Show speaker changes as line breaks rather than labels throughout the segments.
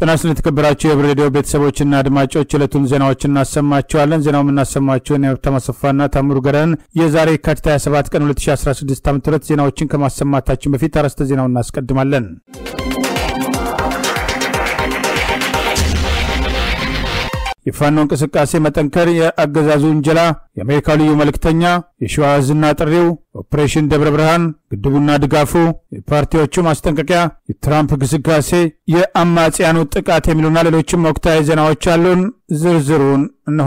ጤና ይስጥልን የተከበራችሁ የህብር ሬዲዮ ቤተሰቦችና አድማጮች ዕለቱን ዜናዎች እናሰማችኋለን። ዜናው የምናሰማችሁን የሀብታሙ አሰፋና ታምሩ ገረን የዛሬ የካቲት 27 ቀን 2016 ዓ ም ዜናዎችን ከማሰማታችን በፊት አርዕስተ ዜናውን እናስቀድማለን። የፋኖ እንቅስቃሴ መጠንከር፣ የአገዛዙ ውንጀላ፣ የአሜሪካው ልዩ መልእክተኛ፣ የሸዋ ዕዝና ጥሪው፣ ኦፕሬሽን ደብረ ብርሃን፣ ግድቡና ድጋፉ፣ የፓርቲዎቹ ማስጠንቀቂያ፣ የትራምፕ ግስጋሴ፣ የአማጽያኑ ጥቃት የሚሉና ሌሎችም ወቅታዊ ዜናዎች አሉን። ዝርዝሩን እነሆ።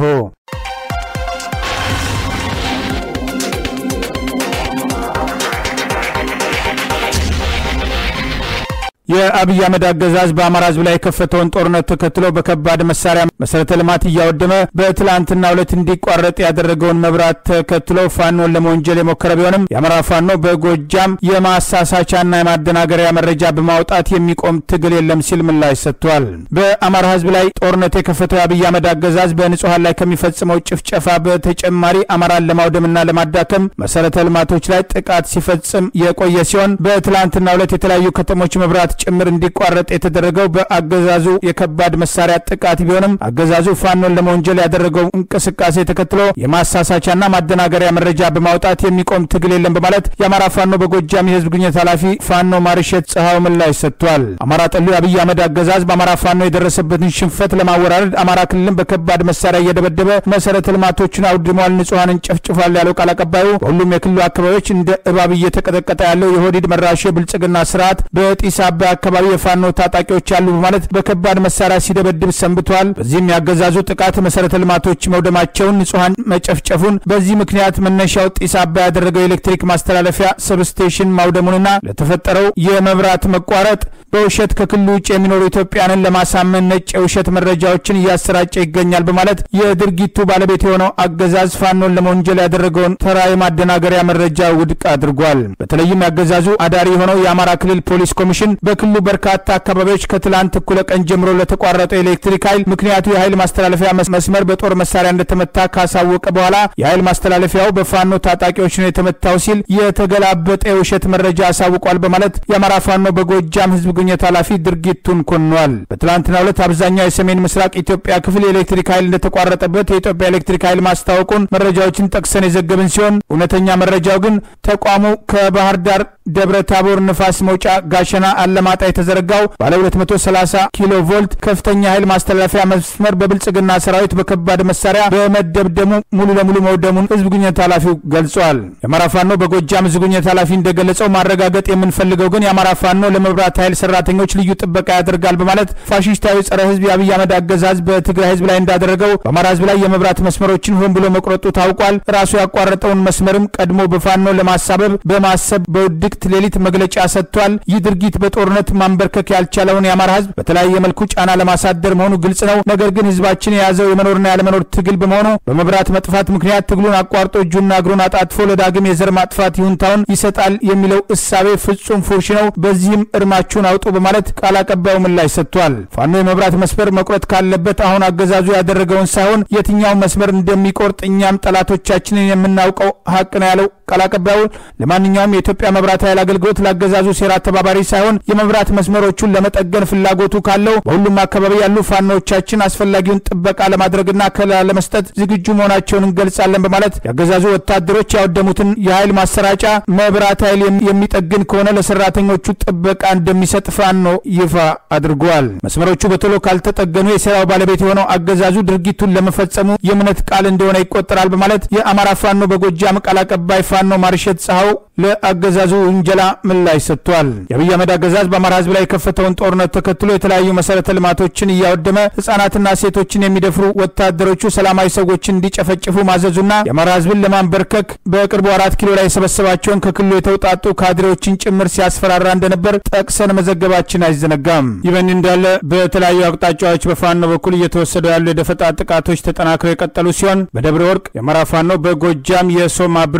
የአብይ አህመድ አገዛዝ በአማራ ህዝብ ላይ የከፈተውን ጦርነት ተከትሎ በከባድ መሳሪያ መሰረተ ልማት እያወደመ በትላንትናው ዕለት እንዲቋረጥ ያደረገውን መብራት ተከትሎ ፋኖን ለመወንጀል የሞከረ ቢሆንም የአማራ ፋኖ በጎጃም የማሳሳቻና የማደናገሪያ መረጃ በማውጣት የሚቆም ትግል የለም ሲል ምላሽ ሰጥቷል። በአማራ ህዝብ ላይ ጦርነት የከፈተው የአብይ አህመድ አገዛዝ በንጹሐን ላይ ከሚፈጽመው ጭፍጨፋ በተጨማሪ አማራን ለማውደምና ለማዳከም መሰረተ ልማቶች ላይ ጥቃት ሲፈጽም የቆየ ሲሆን በትላንትናው ዕለት የተለያዩ ከተሞች መብራት ጭምር እንዲቋረጥ የተደረገው በአገዛዙ የከባድ መሳሪያ ጥቃት ቢሆንም አገዛዙ ፋኖን ለመወንጀል ያደረገው እንቅስቃሴ ተከትሎ የማሳሳቻና ማደናገሪያ መረጃ በማውጣት የሚቆም ትግል የለም በማለት የአማራ ፋኖ በጎጃም የህዝብ ግንኙነት ኃላፊ ፋኖ ማርሸት ፀሐዩ ምላሽ ሰጥቷል። አማራ ጠሉ የአብይ አህመድ አገዛዝ በአማራ ፋኖ የደረሰበትን ሽንፈት ለማወራረድ አማራ ክልልን በከባድ መሳሪያ እየደበደበ መሰረተ ልማቶችን አውድሟል፣ ንጹሐንን ጨፍጭፏል ያለው ቃል አቀባዩ በሁሉም የክልሉ አካባቢዎች እንደ እባብ እየተቀጠቀጠ ያለው የሆዲድ መራሹ የብልጽግና ስርዓት በጢስ አባይ አካባቢ የፋኖ ታጣቂዎች አሉ በማለት በከባድ መሳሪያ ሲደበድብ ሰንብቷል። በዚህም ያገዛዙ ጥቃት መሰረተ ልማቶች መውደማቸውን፣ ንጹሐን መጨፍጨፉን፣ በዚህ ምክንያት መነሻው ጢስ አባይ ያደረገው የኤሌክትሪክ ማስተላለፊያ ሰብስቴሽን ማውደሙንና ለተፈጠረው የመብራት መቋረጥ በውሸት ከክልሉ ውጭ የሚኖሩ ኢትዮጵያንን ለማሳመን ነጭ የውሸት መረጃዎችን እያሰራጨ ይገኛል በማለት የድርጊቱ ባለቤት የሆነው አገዛዝ ፋኖን ለመወንጀል ያደረገውን ተራ የማደናገሪያ መረጃ ውድቅ አድርጓል። በተለይም ያገዛዙ አዳሪ የሆነው የአማራ ክልል ፖሊስ ኮሚሽን በክልሉ በርካታ አካባቢዎች ከትላንት እኩለ ቀን ጀምሮ ለተቋረጠው የኤሌክትሪክ ኃይል ምክንያቱ የኃይል ማስተላለፊያ መስመር በጦር መሳሪያ እንደተመታ ካሳወቀ በኋላ የኃይል ማስተላለፊያው በፋኖ ታጣቂዎች ነው የተመታው ሲል የተገላበጠ የውሸት መረጃ አሳውቋል በማለት የአማራ ፋኖ በጎጃም ህዝብ ግንኙነት ኃላፊ ድርጊቱን ኮንኗል። በትላንትናው ዕለት አብዛኛው የሰሜን ምስራቅ ኢትዮጵያ ክፍል የኤሌክትሪክ ኃይል እንደተቋረጠበት የኢትዮጵያ ኤሌክትሪክ ኃይል ማስታወቁን መረጃዎችን ጠቅሰን የዘገብን ሲሆን እውነተኛ መረጃው ግን ተቋሙ ከባህር ዳር ደብረ ታቦር ንፋስ መውጫ ጋሸና አለማጣ የተዘረጋው ባለ 230 ኪሎ ቮልት ከፍተኛ ኃይል ማስተላለፊያ መስመር በብልጽግና ሰራዊት በከባድ መሳሪያ በመደብደሙ ሙሉ ለሙሉ መውደሙን ህዝብ ግንኙነት ኃላፊው ገልጿል። የአማራ ፋኖ በጎጃም ህዝብ ግንኙነት ኃላፊ እንደገለጸው ማረጋገጥ የምንፈልገው ግን የአማራ ፋኖ ለመብራት ኃይል ሰራተኞች ልዩ ጥበቃ ያደርጋል በማለት ፋሽስታዊ ጸረ ህዝብ የአብይ አህመድ አገዛዝ በትግራይ ህዝብ ላይ እንዳደረገው በአማራ ህዝብ ላይ የመብራት መስመሮችን ሆን ብሎ መቁረጡ ታውቋል። ራሱ ያቋረጠውን መስመርም ቀድሞ በፋኖ ለማሳበብ በማሰብ በውድቅ ሌሊት መግለጫ ሰጥቷል። ይህ ድርጊት በጦርነት ማንበርከክ ያልቻለውን የአማራ ህዝብ በተለያየ መልኩ ጫና ለማሳደር መሆኑ ግልጽ ነው። ነገር ግን ህዝባችን የያዘው የመኖርና ያለመኖር ትግል በመሆኑ በመብራት መጥፋት ምክንያት ትግሉን አቋርጦ እጁና እግሩን አጣጥፎ ለዳግም የዘር ማጥፋት ይሁንታውን ይሰጣል የሚለው እሳቤ ፍጹም ፉርሽ ነው። በዚህም እርማችሁን አውጡ በማለት ቃል አቀባዩ ምላሽ ሰጥቷል። ፋኖ የመብራት መስመር መቁረጥ ካለበት አሁን አገዛዙ ያደረገውን ሳይሆን የትኛውን መስመር እንደሚቆርጥ እኛም ጠላቶቻችንን የምናውቀው ሀቅ ነው ያለው ቃል አቀባዩ ለማንኛውም የኢትዮጵያ መብራት ኃይል አገልግሎት ላገዛዙ ሴራ ተባባሪ ሳይሆን የመብራት መስመሮቹን ለመጠገን ፍላጎቱ ካለው በሁሉም አካባቢ ያሉ ፋኖዎቻችን አስፈላጊውን ጥበቃ ለማድረግና ከለላ ለመስጠት ዝግጁ መሆናቸውን እንገልጻለን በማለት ያገዛዙ ወታደሮች ያወደሙትን የኃይል ማሰራጫ መብራት ኃይል የሚጠግን ከሆነ ለሰራተኞቹ ጥበቃ እንደሚሰጥ ፋኖ ይፋ አድርጓል። መስመሮቹ በቶሎ ካልተጠገኑ የሴራው ባለቤት የሆነው አገዛዙ ድርጊቱን ለመፈጸሙ የእምነት ቃል እንደሆነ ይቆጠራል በማለት የአማራ ፋኖ በጎጃም ቃል አቀባይ ፋኖ ማርሸት ፀሐው ለአገዛዙ ውንጀላ ምላሽ ሰጥቷል። የአብይ አህመድ አገዛዝ በአማራ ህዝብ ላይ የከፈተውን ጦርነት ተከትሎ የተለያዩ መሰረተ ልማቶችን እያወደመ ህጻናትና ሴቶችን የሚደፍሩ ወታደሮቹ ሰላማዊ ሰዎችን እንዲጨፈጭፉ ማዘዙና የአማራ ህዝብን ለማንበርከክ በቅርቡ አራት ኪሎ ላይ የሰበሰባቸውን ከክልሉ የተውጣጡ ካድሬዎችን ጭምር ሲያስፈራራ እንደነበር ጠቅሰን መዘገባችን አይዘነጋም። ይህ በእንዲህ እንዳለ በተለያዩ አቅጣጫዎች በፋኖ በኩል እየተወሰዱ ያሉ የደፈጣ ጥቃቶች ተጠናክረው የቀጠሉ ሲሆን በደብረ ወርቅ የአማራ ፋኖ በጎጃም የሶማ ብርጌድ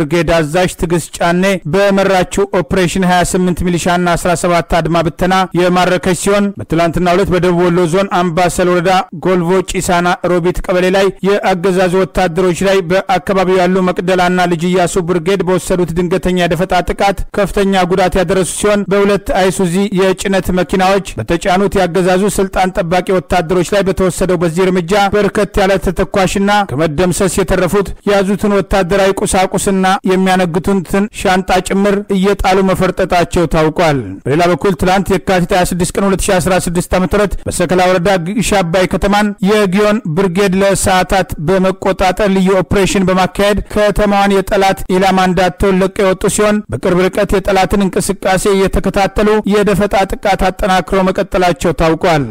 አዛዥ ትዕግስት ጫኔ በመራችው ኦፕሬሽን 28 ሚሊሻና 17 አድማ ብተና የማረከች ሲሆን በትላንትናው ዕለት በደቡብ ወሎ ዞን አምባሰል ወረዳ ጎልቮ ጪሳና ሮቢት ቀበሌ ላይ የአገዛዙ ወታደሮች ላይ በአካባቢው ያሉ መቅደላና ልጅ ኢያሱ ብርጌድ በወሰዱት ድንገተኛ የደፈጣ ጥቃት ከፍተኛ ጉዳት ያደረሱ ሲሆን በሁለት አይሱዚ የጭነት መኪናዎች በተጫኑት የአገዛዙ ስልጣን ጠባቂ ወታደሮች ላይ በተወሰደው በዚህ እርምጃ በርከት ያለ ተተኳሽና ከመደምሰስ የተረፉት የያዙትን ወታደራዊ ቁሳቁስና የሚያነግቱትን ሻንጣ ጭምር እየጣሉ መፈርጠጣቸው ታውቋል። በሌላ በኩል ትላንት የካቲት 26 ቀን 2016 ዓ ም በሰከላ ወረዳ ግሽ አባይ ከተማን የጊዮን ብርጌድ ለሰዓታት በመቆጣጠር ልዩ ኦፕሬሽን በማካሄድ ከተማዋን የጠላት ኢላማ እንዳትሆን ለቀው የወጡ ሲሆን በቅርብ ርቀት የጠላትን እንቅስቃሴ እየተከታተሉ የደፈጣ ጥቃት አጠናክረው መቀጠላቸው ታውቋል።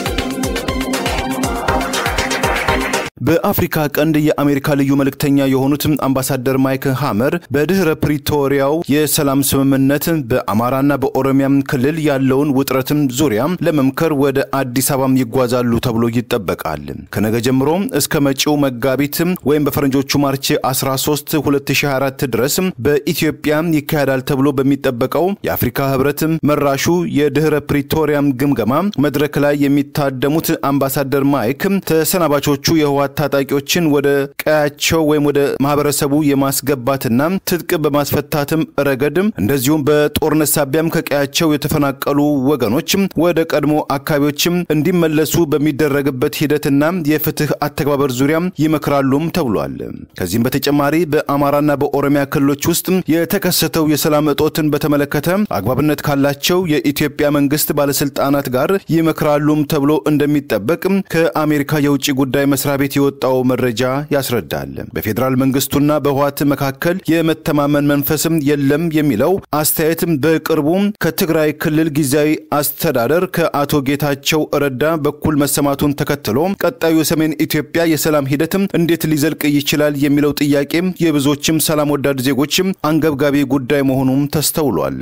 በአፍሪካ ቀንድ የአሜሪካ ልዩ መልእክተኛ የሆኑት አምባሳደር ማይክ ሃመር በድህረ ፕሪቶሪያው የሰላም ስምምነት በአማራና በኦሮሚያ ክልል ያለውን ውጥረትም ዙሪያ ለመምከር ወደ አዲስ አበባም ይጓዛሉ ተብሎ ይጠበቃል። ከነገ ጀምሮ እስከ መጪው መጋቢት ወይም በፈረንጆቹ ማርች 13 2024 ድረስ በኢትዮጵያ ይካሄዳል ተብሎ በሚጠበቀው የአፍሪካ ህብረት መራሹ የድህረ ፕሪቶሪያም ግምገማ መድረክ ላይ የሚታደሙት አምባሳደር ማይክ ተሰናባቾቹ የህወሓት ታጣቂዎችን ወደ ቀያቸው ወይም ወደ ማህበረሰቡ የማስገባትና ትጥቅ በማስፈታትም ረገድም እንደዚሁም በጦርነት ሳቢያም ከቀያቸው የተፈናቀሉ ወገኖች ወደ ቀድሞ አካባቢዎችም እንዲመለሱ በሚደረግበት ሂደትና የፍትህ አተገባበር ዙሪያ ይመክራሉም ተብሏል። ከዚህም በተጨማሪ በአማራና በኦሮሚያ ክልሎች ውስጥ የተከሰተው የሰላም እጦትን በተመለከተ አግባብነት ካላቸው የኢትዮጵያ መንግስት ባለስልጣናት ጋር ይመክራሉም ተብሎ እንደሚጠበቅ ከአሜሪካ የውጭ ጉዳይ መስሪያ ቤት የወጣው መረጃ ያስረዳል። በፌዴራል መንግስቱና በህወሓት መካከል የመተማመን መንፈስም የለም የሚለው አስተያየትም በቅርቡ ከትግራይ ክልል ጊዜያዊ አስተዳደር ከአቶ ጌታቸው ረዳ በኩል መሰማቱን ተከትሎ ቀጣዩ የሰሜን ኢትዮጵያ የሰላም ሂደትም እንዴት ሊዘልቅ ይችላል የሚለው ጥያቄም የብዙዎችም ሰላም ወዳድ ዜጎችም አንገብጋቢ ጉዳይ መሆኑም ተስተውሏል።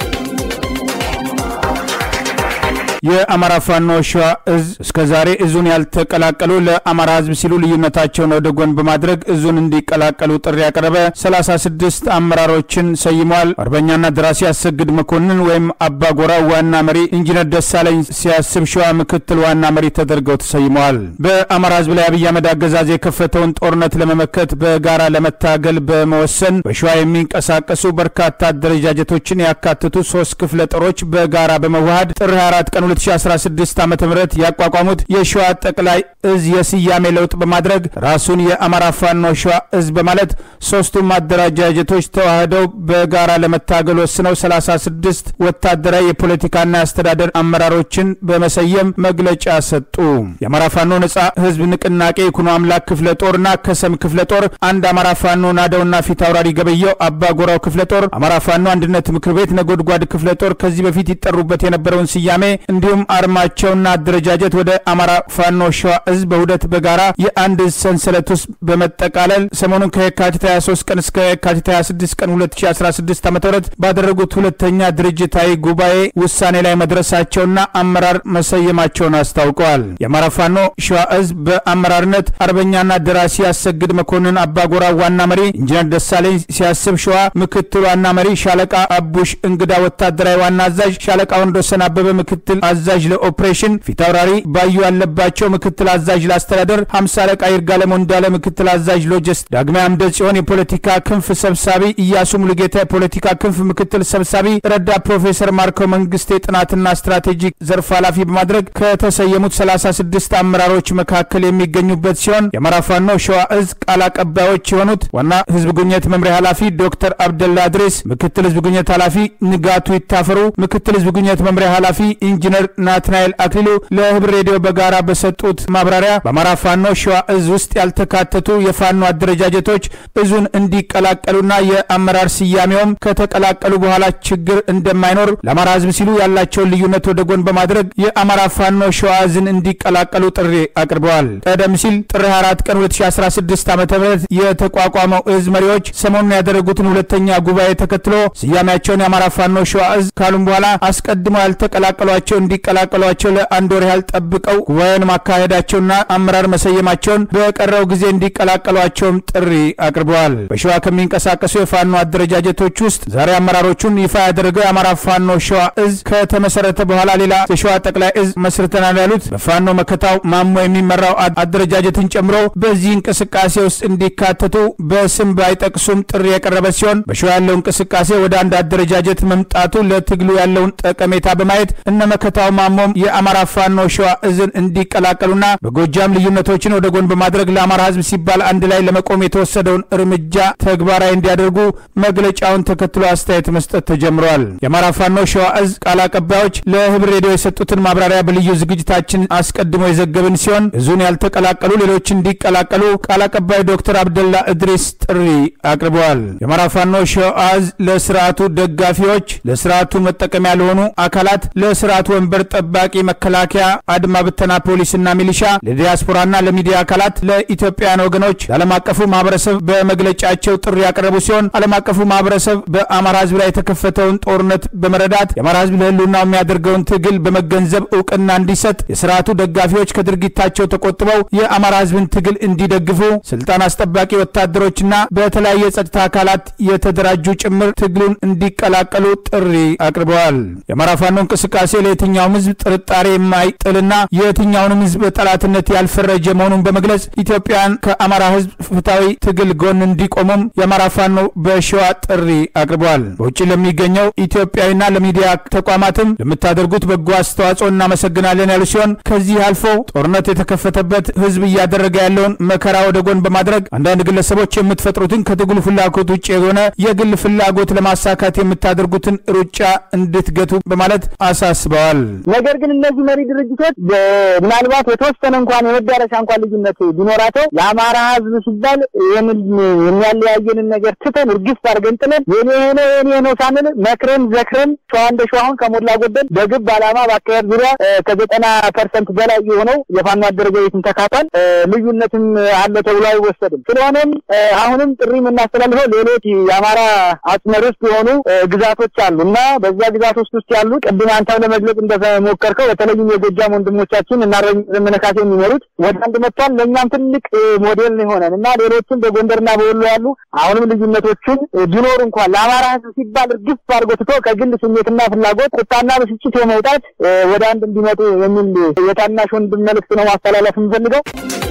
የአማራ ፋኖ ሸዋ እዝ እስከ ዛሬ እዙን ያልተቀላቀሉ ለአማራ ህዝብ ሲሉ ልዩነታቸውን ወደ ጎን በማድረግ እዙን እንዲቀላቀሉ ጥሪ ያቀረበ 36 አመራሮችን ሰይሟል። አርበኛና ደራሲ አሰግድ መኮንን ወይም አባጎራ ዋና መሪ፣ ኢንጂነር ደሳለኝ ሲያስብ ሸዋ ምክትል ዋና መሪ ተደርገው ተሰይመዋል። በአማራ ህዝብ ላይ አብይ አህመድ አገዛዝ የከፈተውን ጦርነት ለመመከት በጋራ ለመታገል በመወሰን በሸዋ የሚንቀሳቀሱ በርካታ አደረጃጀቶችን ያካትቱ ሶስት ክፍለ ጦሮች በጋራ በመዋሃድ ጥር 24 ቀን 2016 ዓ ም ያቋቋሙት የሸዋ ጠቅላይ እዝ የስያሜ ለውጥ በማድረግ ራሱን የአማራ ፋኖ ሸዋ እዝ በማለት ሶስቱም አደረጃጀቶች ተዋህደው በጋራ ለመታገል ወስነው 36 ወታደራዊ የፖለቲካና የአስተዳደር አመራሮችን በመሰየም መግለጫ ሰጡ። የአማራ ፋኖ ነጻ ህዝብ ንቅናቄ ይኩኖ አምላክ ክፍለ ጦርና ከሰም ክፍለ ጦር፣ አንድ አማራ ፋኖ ናደውና ፊት አውራሪ ገበየው አባ ጎራው ክፍለ ጦር፣ አማራ ፋኖ አንድነት ምክር ቤት ነጎድጓድ ክፍለ ጦር ከዚህ በፊት ይጠሩበት የነበረውን ስያሜ እንዲሁም አርማቸውና አደረጃጀት ወደ አማራ ፋኖ ሸዋ እዝ በውህደት በጋራ የአንድ እዝ ሰንሰለት ውስጥ በመጠቃለል ሰሞኑን ከየካቲት 23 ቀን እስከ የካቲት 26 ቀን 2016 ዓ ም ባደረጉት ሁለተኛ ድርጅታዊ ጉባኤ ውሳኔ ላይ መድረሳቸውና አመራር መሰየማቸውን አስታውቀዋል። የአማራ ፋኖ ሸዋ እዝ በአመራርነት አርበኛና ደራሲ ያሰግድ መኮንን አባጎራ ዋና መሪ፣ ኢንጂነር ደሳለኝ ሲያስብ ሸዋ ምክትል ዋና መሪ፣ ሻለቃ አቡሽ እንግዳ ወታደራዊ ዋና አዛዥ፣ ሻለቃ ወንዶሰን አበበ ምክትል አዛዥ ለኦፕሬሽን፣ ፊታውራሪ ባዩ ያለባቸው ምክትል አዛዥ ለአስተዳደር፣ ሀምሳ አለቃ ይርጋለም እንዳለ ምክትል አዛዥ ሎጂስት፣ ዳግማዊ አምደ ጽዮን የፖለቲካ ክንፍ ሰብሳቢ፣ ኢያሱ ሙሉጌታ የፖለቲካ ክንፍ ምክትል ሰብሳቢ፣ ረዳት ፕሮፌሰር ማርከው መንግስቴ ጥናትና ስትራቴጂክ ዘርፍ ኃላፊ በማድረግ ከተሰየሙት 36 አመራሮች መካከል የሚገኙበት ሲሆን የአማራ ፋኖ ሸዋ እዝ ቃል አቀባዮች የሆኑት ዋና ህዝብ ግንኙነት መምሪያ ኃላፊ ዶክተር አብደላ ድሬስ፣ ምክትል ህዝብ ግንኙነት ኃላፊ ንጋቱ ይታፈሩ፣ ምክትል ህዝብ ግንኙነት መምሪያ ኃላፊ ኢንጂነር ናትናኤል አክሊሉ ለህብር ሬዲዮ በጋራ በሰጡት ማብራሪያ በአማራ ፋኖ ሸዋ እዝ ውስጥ ያልተካተቱ የፋኖ አደረጃጀቶች እዙን እንዲቀላቀሉና የአመራር ስያሜውም ከተቀላቀሉ በኋላ ችግር እንደማይኖር ለአማራ ህዝብ ሲሉ ያላቸውን ልዩነት ወደ ጎን በማድረግ የአማራ ፋኖ ሸዋ እዝን እንዲቀላቀሉ ጥሪ አቅርበዋል። ቀደም ሲል ጥር 24 ቀን 2016 ዓ ም የተቋቋመው እዝ መሪዎች ሰሞኑን ያደረጉትን ሁለተኛ ጉባኤ ተከትሎ ስያሜያቸውን የአማራ ፋኖ ሸዋ እዝ ካሉም በኋላ አስቀድመው ያልተቀላቀሏቸው እንዲ እንዲቀላቀሏቸው ለአንድ ወር ያህል ጠብቀው ጉባኤውን ማካሄዳቸውና አመራር መሰየማቸውን በቀረው ጊዜ እንዲቀላቀሏቸውም ጥሪ አቅርበዋል። በሸዋ ከሚንቀሳቀሱ የፋኖ አደረጃጀቶች ውስጥ ዛሬ አመራሮቹን ይፋ ያደረገው የአማራ ፋኖ ሸዋ እዝ ከተመሰረተ በኋላ ሌላ የሸዋ ጠቅላይ እዝ መስርተናል ያሉት በፋኖ መከታው ማሞ የሚመራው አደረጃጀትን ጨምሮ በዚህ እንቅስቃሴ ውስጥ እንዲካተቱ በስም ባይጠቅሱም ጥሪ የቀረበ ሲሆን በሸዋ ያለው እንቅስቃሴ ወደ አንድ አደረጃጀት መምጣቱ ለትግሉ ያለውን ጠቀሜታ በማየት እነ መከታው ማሞም የአማራ ፋኖ ሸዋ እዝን እንዲቀላቀሉና በጎጃም ልዩነቶችን ወደ ጎን በማድረግ ለአማራ ሕዝብ ሲባል አንድ ላይ ለመቆም የተወሰደውን እርምጃ ተግባራዊ እንዲያደርጉ መግለጫውን ተከትሎ አስተያየት መስጠት ተጀምረዋል። የአማራ ፋኖ ሸዋ እዝ ቃል አቀባዮች ለህብር ሬዲዮ የሰጡትን ማብራሪያ በልዩ ዝግጅታችን አስቀድሞ የዘገብን ሲሆን እዙን ያልተቀላቀሉ ሌሎች እንዲቀላቀሉ ቃል አቀባይ ዶክተር አብደላ እድሪስ ጥሪ አቅርበዋል። የአማራ ፋኖ ሸዋ እዝ ለስርዓቱ ደጋፊዎች፣ ለስርዓቱ መጠቀሚያ ለሆኑ አካላት፣ ለስርዓቱ ወንበር ጠባቂ መከላከያ፣ አድማ ብተና ፖሊስና ሚሊሻ፣ ለዲያስፖራና ለሚዲያ አካላት፣ ለኢትዮጵያውያን ወገኖች፣ ለዓለም አቀፉ ማህበረሰብ በመግለጫቸው ጥሪ ያቀረቡ ሲሆን ዓለም አቀፉ ማህበረሰብ በአማራ ህዝብ ላይ የተከፈተውን ጦርነት በመረዳት የአማራ ህዝብ ለህልውናው የሚያደርገውን ትግል በመገንዘብ እውቅና እንዲሰጥ የስርዓቱ ደጋፊዎች ከድርጊታቸው ተቆጥበው የአማራ ህዝብን ትግል እንዲደግፉ ስልጣን አስጠባቂ ወታደሮችና በተለያየ የጸጥታ አካላት የተደራጁ ጭምር ትግሉን እንዲቀላቀሉ ጥሪ አቅርበዋል። የአማራ ፋኖ እንቅስቃሴ ለየትኛውም ህዝብ ጥርጣሬ የማይጥልና የትኛውንም ህዝብ በጠላትነት ያልፈረጀ መሆኑን በመግለጽ ኢትዮጵያን ከአማራ ህዝብ ፍትሐዊ ትግል ጎን እንዲቆሙም የአማራ ፋኖ በሸዋ ጥሪ አቅርበዋል። በውጭ ለሚገኘው ኢትዮጵያዊና ለሚዲያ ተቋማትም ለምታደርጉት በጎ አስተዋጽኦ እናመሰግናለን ያሉ ሲሆን ከዚህ አልፎ ጦርነት የተከፈተበት ህዝብ እያደረገ ያለውን መከራ ወደ ጎን በማድረግ አንዳንድ ግለሰቦች የምትፈጥሩትን ከትግሉ ፍላጎት ውጭ የሆነ የግል ፍላጎት ለማሳካት የምታደርጉትን ሩጫ እንድትገቱ በማለት አሳስበዋል።
ነገር ግን እነዚህ መሪ ድርጅቶች ምናልባት የተወሰነ እንኳን የመዳረሻ እንኳን ልዩነት ቢኖራቸው ለአማራ ህዝብ ሲባል ይህንን የሚያለያየንን ነገር ትተን እርግፍ አድርገን ጥለን የኔ ነው የኔ ነው ሳንል መክረን ዘክረን ሸዋ እንደ ሸዋ አሁን ከሞላ ጎደል በግብ ዓላማ በአካሄድ ዙሪያ ከዘጠና ፐርሰንት በላይ የሆነው የፋኖ አደረጃጀትን ተካቷል። ልዩነትም አለ ተብሎ አይወሰድም። ስለሆነም አሁንም ጥሪ የምናስተላልፈው ሌሎች የአማራ አጽመ ርስት የሆኑ ግዛቶች አሉ እና በዛ ግዛቶች ውስጥ ያሉ ቅድም አንተም ለመግለጽ እንደሞከርከው በተለይም የጎጃም ወንድሞቻችን እና ዘመነ ካሴ የሚመሩት ወደ አንድ መጥቷል። ለእኛም ትልቅ ሞዴል ነው የሆነን እና ሌሎችም በጎንደርና በወሎ ያሉ አሁንም ልዩነቶችን ቢኖሩ እንኳን ለአማራ ህዝብ ሲባል እርግፍ አድርጎ ትቶ ከግል ስሜትና ፍላጎት ቁጣና ብስጭት የመውጣት ወደ አንድ እንዲመጡ የሚል የታናሽ ወንድም መልእክት ነው ማስተላለፍ የምፈልገው።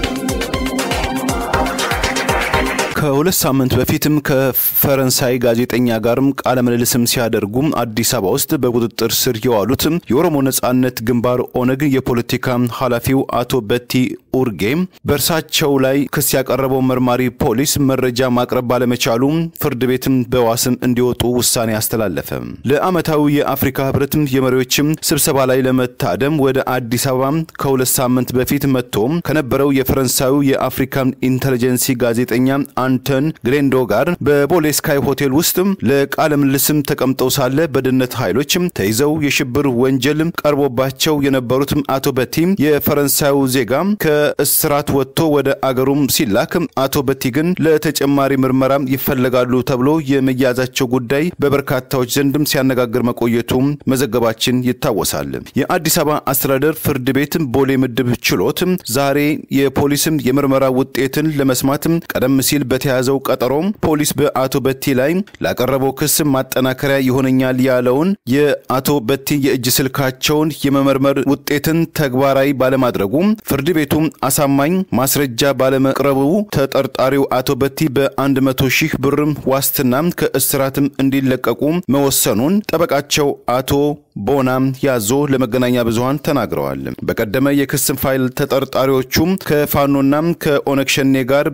ከሁለት ሳምንት በፊትም ከፈረንሳይ ጋዜጠኛ ጋርም ቃለ ምልልስም ሲያደርጉ አዲስ አበባ ውስጥ በቁጥጥር ስር የዋሉት የኦሮሞ ነጻነት ግንባር ኦነግ የፖለቲካ ኃላፊው አቶ በቲ ኡርጌ በእርሳቸው ላይ ክስ ያቀረበው መርማሪ ፖሊስ መረጃ ማቅረብ ባለመቻሉ ፍርድ ቤትም በዋስም እንዲወጡ ውሳኔ አስተላለፈ። ለዓመታዊ የአፍሪካ ህብረትም የመሪዎችም ስብሰባ ላይ ለመታደም ወደ አዲስ አበባ ከሁለት ሳምንት በፊት መጥቶ ከነበረው የፈረንሳዩ የአፍሪካ ኢንተሊጀንሲ ጋዜጠኛ አንተን ግሬንዶ ጋር በቦሌ ስካይ ሆቴል ውስጥ ለቃለ ምልልስም ተቀምጠው ሳለ በደህንነት ኃይሎች ተይዘው የሽብር ወንጀል ቀርቦባቸው የነበሩት አቶ በቲ የፈረንሳዩ ዜጋ ከእስራት ወጥቶ ወደ አገሩም ሲላክ አቶ በቲ ግን ለተጨማሪ ምርመራ ይፈለጋሉ ተብሎ የመያዛቸው ጉዳይ በበርካታዎች ዘንድም ሲያነጋግር መቆየቱ መዘገባችን ይታወሳል። የአዲስ አበባ አስተዳደር ፍርድ ቤት ቦሌ ምድብ ችሎት ዛሬ የፖሊስም የምርመራ ውጤትን ለመስማት ቀደም ሲል በተያዘው ቀጠሮ ፖሊስ በአቶ በቲ ላይ ላቀረበው ክስ ማጠናከሪያ ይሆነኛል ያለውን የአቶ በቲ የእጅ ስልካቸውን የመመርመር ውጤትን ተግባራዊ ባለማድረጉ ፍርድ ቤቱ አሳማኝ ማስረጃ ባለመቅረቡ ተጠርጣሪው አቶ በቲ በ100 ሺህ ብር ዋስትና ከእስራትም እንዲለቀቁ መወሰኑን ጠበቃቸው አቶ ቦና ያዞ ለመገናኛ ብዙሃን ተናግረዋል። በቀደመ የክስ ፋይል ተጠርጣሪዎቹም ከፋኖና ከኦነግ ሸኔ ጋር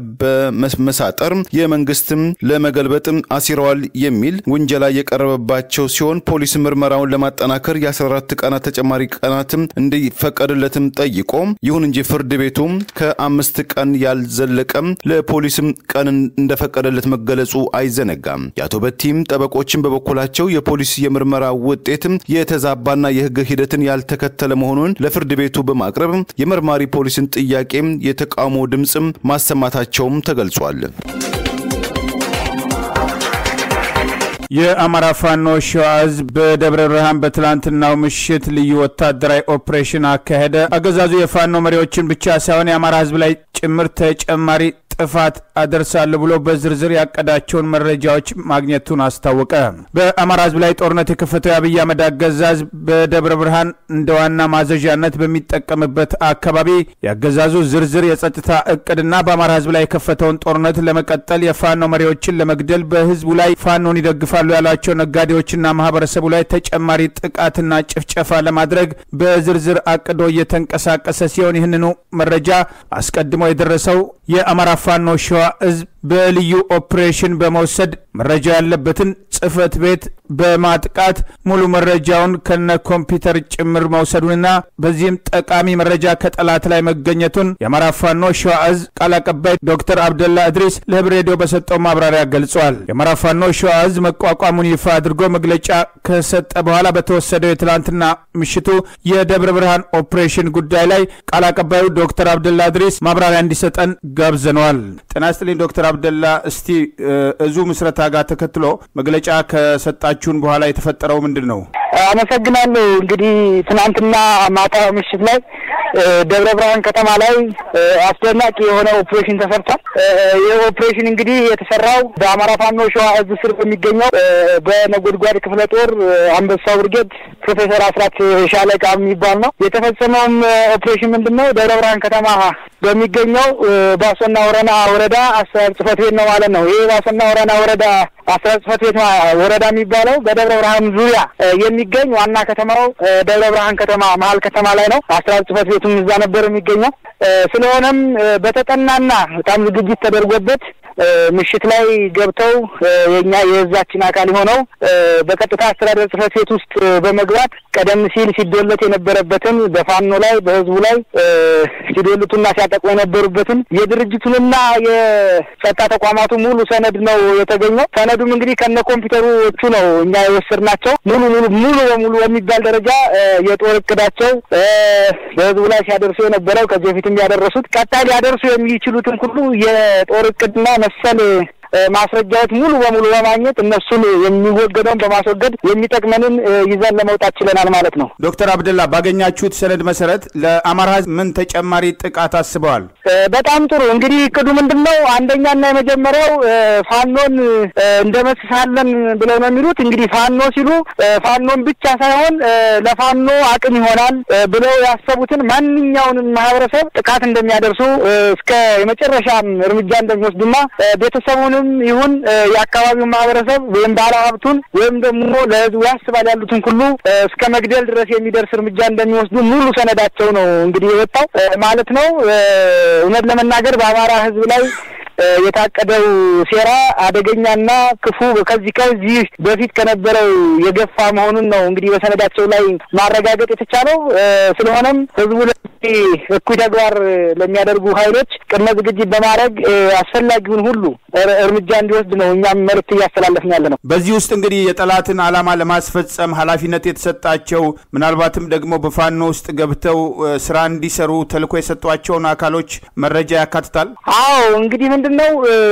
በመሳጠር የመንግስትም ለመገልበጥ አሲረዋል የሚል ውንጀላ የቀረበባቸው ሲሆን ፖሊስ ምርመራውን ለማጠናከር የ14 ቀናት ተጨማሪ ቀናትም እንዲፈቀድለትም ጠይቆ ይሁን እንጂ ፍርድ ቤቱ ከአምስት ቀን ያልዘለቀም ለፖሊስም ቀን እንደፈቀደለት መገለጹ አይዘነጋም። የአቶ በቲም ጠበቆችን በበኩላቸው የፖሊስ የምርመራ ውጤትም የተዛባና የህግ ሂደትን ያልተከተለ መሆኑን ለፍርድ ቤቱ በማቅረብ የመርማሪ ፖሊስን ጥያቄም የተቃውሞ ድምፅም ማሰማታቸውም ተገልጿል።
የአማራ ፋኖ ሸዋ ህዝብ በደብረ ብርሃን በትላንትናው ምሽት ልዩ ወታደራዊ ኦፕሬሽን አካሄደ። አገዛዙ የፋኖ መሪዎችን ብቻ ሳይሆን የአማራ ህዝብ ላይ ጭምር ተጨማሪ ጥፋት አደርሳለሁ ብሎ በዝርዝር ያቀዳቸውን መረጃዎች ማግኘቱን አስታወቀ። በአማራ ህዝብ ላይ ጦርነት የከፈተው የአብይ አህመድ አገዛዝ በደብረ ብርሃን እንደ ዋና ማዘዣነት በሚጠቀምበት አካባቢ ያገዛዙ ዝርዝር የጸጥታ እቅድና በአማራ ህዝብ ላይ የከፈተውን ጦርነት ለመቀጠል የፋኖ መሪዎችን ለመግደል በህዝቡ ላይ ፋኖን ይደግፋሉ ያሏቸው ነጋዴዎችና ማህበረሰቡ ላይ ተጨማሪ ጥቃትና ጭፍጨፋ ለማድረግ በዝርዝር አቅዶ እየተንቀሳቀሰ ሲሆን ይህንኑ መረጃ አስቀድሞ የደረሰው የአማራ ፋኖ ሸዋ ህዝብ በልዩ ኦፕሬሽን በመውሰድ መረጃ ያለበትን ጽህፈት ቤት በማጥቃት ሙሉ መረጃውን ከነ ኮምፒውተር ጭምር መውሰዱንና በዚህም ጠቃሚ መረጃ ከጠላት ላይ መገኘቱን የአማራ ፋኖ ሸዋ እዝ ቃል አቀባይ ዶክተር አብደላ እድሪስ ለህብር ሬዲዮ በሰጠው ማብራሪያ ገልጿል። የአማራ ፋኖ ሸዋ እዝ መቋቋሙን ይፋ አድርጎ መግለጫ ከሰጠ በኋላ በተወሰደው የትላንትና ምሽቱ የደብረ ብርሃን ኦፕሬሽን ጉዳይ ላይ ቃል አቀባዩ ዶክተር አብደላ እድሪስ ማብራሪያ እንዲሰጠን ጋብዘነዋል። ጤና ይስጥልኝ ዶክተር አብደላ፣ እስቲ እዙ ምስረታ ጋር ተከትሎ መግለጫ ከሰጣችሁን በኋላ የተፈጠረው ምንድን ነው?
አመሰግናለሁ። እንግዲህ ትናንትና ማታ ምሽት ላይ ደብረ ብርሃን ከተማ ላይ አስደናቂ የሆነ ኦፕሬሽን ተሰርቷል። ይህ ኦፕሬሽን እንግዲህ የተሰራው በአማራ ፋኖ ሸዋ እዝ ስር በሚገኘው በነጎድጓድ ክፍለ ጦር አንበሳው ብርጌድ ፕሮፌሰር አስራት ሻለቃ የሚባል ነው። የተፈጸመውም ኦፕሬሽን ምንድን ነው? ደብረ ብርሃን ከተማ በሚገኘው ባሶና ወረና ወረዳ አስተዳደር ጽሕፈት ቤት ነው ማለት ነው። ይህ ባሶና ወረና ወረዳ አስተዳደር ጽሕፈት ቤት ወረዳ የሚባለው በደብረ ብርሃን ዙሪያ የሚገኝ ዋና ከተማው ደብረ ብርሃን ከተማ መሀል ከተማ ላይ ነው። አስተዳደር ጽሕፈት ቤቱም እዛ ነበር የሚገኘው። ስለሆነም በተጠናና በጣም ዝግጅት ተደርጎበት ምሽት ላይ ገብተው የኛ የህዛችን አካል የሆነው በቀጥታ አስተዳደር ጽሕፈት ቤት ውስጥ በመግባት ቀደም ሲል ሲዶለት የነበረበትን በፋኖ ላይ በህዝቡ ላይ ሲዶልቱና ሲያጠቁ የነበሩበትን የድርጅቱንና የጸጥታ ተቋማቱ ሙሉ ሰነድ ነው የተገኘው። ሰነዱም እንግዲህ ከነ ኮምፒውተሮቹ ነው እኛ የወሰድናቸው። ሙሉ ሙሉ ሙሉ በሙሉ በሚባል ደረጃ የጦር እቅዳቸው በህዝቡ ላይ ሲያደርሱ የነበረው ከዚህ በፊትም ያደረሱት ቀጣይ ሊያደርሱ የሚችሉትን ሁሉ የጦር እቅድና መሰል ማስረጃዎች ሙሉ በሙሉ በማግኘት እነሱን የሚወገደውን በማስወገድ የሚጠቅመንን ይዘን ለመውጣት ችለናል ማለት ነው።
ዶክተር አብደላ ባገኛችሁት ሰነድ መሰረት ለአማራ ህዝብ ምን ተጨማሪ ጥቃት አስበዋል?
በጣም ጥሩ እንግዲህ እቅዱ ምንድን ነው? አንደኛና የመጀመሪያው ፋኖን እንደመስሳለን ብለው ነው የሚሉት። እንግዲህ ፋኖ ሲሉ ፋኖን ብቻ ሳይሆን ለፋኖ አቅም ይሆናል ብለው ያሰቡትን ማንኛውንም ማህበረሰብ ጥቃት እንደሚያደርሱ እስከ የመጨረሻም እርምጃ እንደሚወስዱና ቤተሰቡን ይሁን የአካባቢውን ማህበረሰብ ወይም ባለ ሀብቱን ወይም ደግሞ ለህዝቡ ያስባል ያሉትን ሁሉ እስከ መግደል ድረስ የሚደርስ እርምጃ እንደሚወስዱ ሙሉ ሰነዳቸው ነው እንግዲህ የወጣው ማለት ነው። እውነት ለመናገር በአማራ ህዝብ ላይ የታቀደው ሴራ አደገኛና ክፉ ከዚህ ከዚህ በፊት ከነበረው የገፋ መሆኑን ነው እንግዲህ በሰነዳቸው ላይ ማረጋገጥ የተቻለው። ስለሆነም ህዝቡ እኩይ ተግባር ለሚያደርጉ ኃይሎች ቅድመ ዝግጅት በማድረግ አስፈላጊውን ሁሉ እርምጃ እንዲወስድ ነው እኛም መልእክት እያስተላለፍን ያለ ነው።
በዚህ ውስጥ እንግዲህ የጠላትን ዓላማ ለማስፈጸም ኃላፊነት የተሰጣቸው ምናልባትም ደግሞ በፋኖ ውስጥ ገብተው ስራ እንዲሰሩ ተልዕኮ የሰጧቸውን አካሎች መረጃ ያካትታል።
አዎ እንግዲህ ምንድን ነው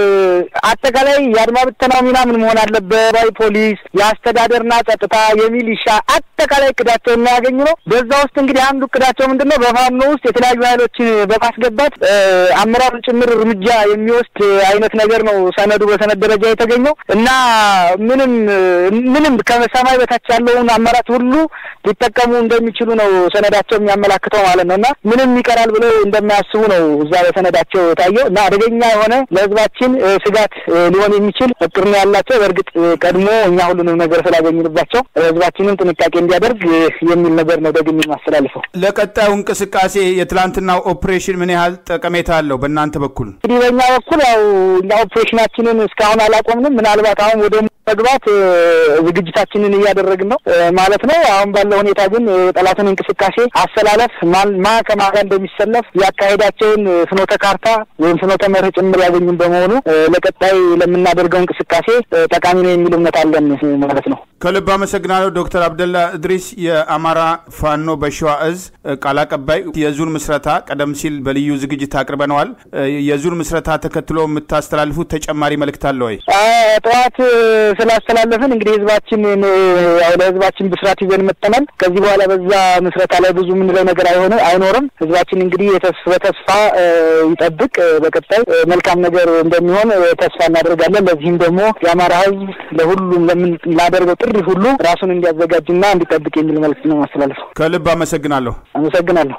አጠቃላይ የአድማ ብተናው ሚና ምን መሆን አለበት? ባይ ፖሊስ፣ የአስተዳደርና ጸጥታ፣ የሚሊሻ አጠቃላይ እቅዳቸው የሚያገኙ ነው። በዛ ውስጥ እንግዲህ አንዱ እቅዳቸው ምንድን ነው በፋኖ ውስጥ የተለያዩ ኃይሎችን በማስገባት አመራሩን ጭምር እርምጃ የሚወስድ አይነት ነገር ነው ሰነዱ በሰነድ ደረጃ የተገኘው እና ምንም ምንም ከሰማይ በታች ያለውን አማራጭ ሁሉ ሊጠቀሙ እንደሚችሉ ነው ሰነዳቸው የሚያመላክተው ማለት ነው እና ምንም ይቀራል ብለው እንደማያስቡ ነው እዛ በሰነዳቸው የታየው እና አደገኛ የሆነ ለሕዝባችን ስጋት ሊሆን የሚችል እቅድ ነው ያላቸው። በእርግጥ ቀድሞ እኛ ሁሉንም ነገር ስላገኝንባቸው ሕዝባችንን ጥንቃቄ እንዲያደርግ የሚል ነገር ነው ደግሜ የማስተላልፈው።
ለቀጣዩ እንቅስቃሴ የትላንትናው ኦፕሬሽን ምን ያህል ጠቀሜታ አለው በእናንተ በኩል?
እንግዲህ በእኛ በኩል ያው እኛ ኦፕሬሽናችንን እስካሁን አላቆምንም። ምናልባት አሁን ወደ መግባት ዝግጅታችንን እያደረግን ነው ማለት ነው። አሁን ባለው ሁኔታ ግን የጠላትን እንቅስቃሴ አሰላለፍ ማ ከማን ጋር እንደሚሰለፍ ያካሄዳቸውን ፍኖተ ካርታ ወይም ፍኖተ መርህ ጭምር ያገኙን በመሆኑ ለቀጣይ ለምናደርገው እንቅስቃሴ ጠቃሚ ነው የሚል እምነት አለን ማለት ነው።
ከልብ አመሰግናለሁ ዶክተር አብደላ እድሪስ የአማራ ፋኖ በሸዋ እዝ ቃል አቀባይ። የዙን ምስረታ ቀደም ሲል በልዩ ዝግጅት አቅርበነዋል። የዙን ምስረታ ተከትሎ የምታስተላልፉት ተጨማሪ መልእክት አለ ወይ?
ጠዋት ስላስተላለፍን እንግዲህ ህዝባችን ያው ለህዝባችን ብስራት ይዘን መጥተናል። ከዚህ በኋላ በዛ ምስረታ ላይ ብዙ የምንለው ነገር አይሆነ አይኖርም። ህዝባችን እንግዲህ በተስፋ ይጠብቅ። በቀጣይ መልካም ነገር እንደሚሆን ተስፋ እናደርጋለን። ለዚህም ደግሞ የአማራ ህዝብ ለሁሉም ለምናደርገው ጥሪ ሁሉ ራሱን እንዲያዘጋጅና እንዲጠብቅ የሚል መልዕክት ነው ማስተላለፈው።
ከልብ አመሰግናለሁ።
አመሰግናለሁ።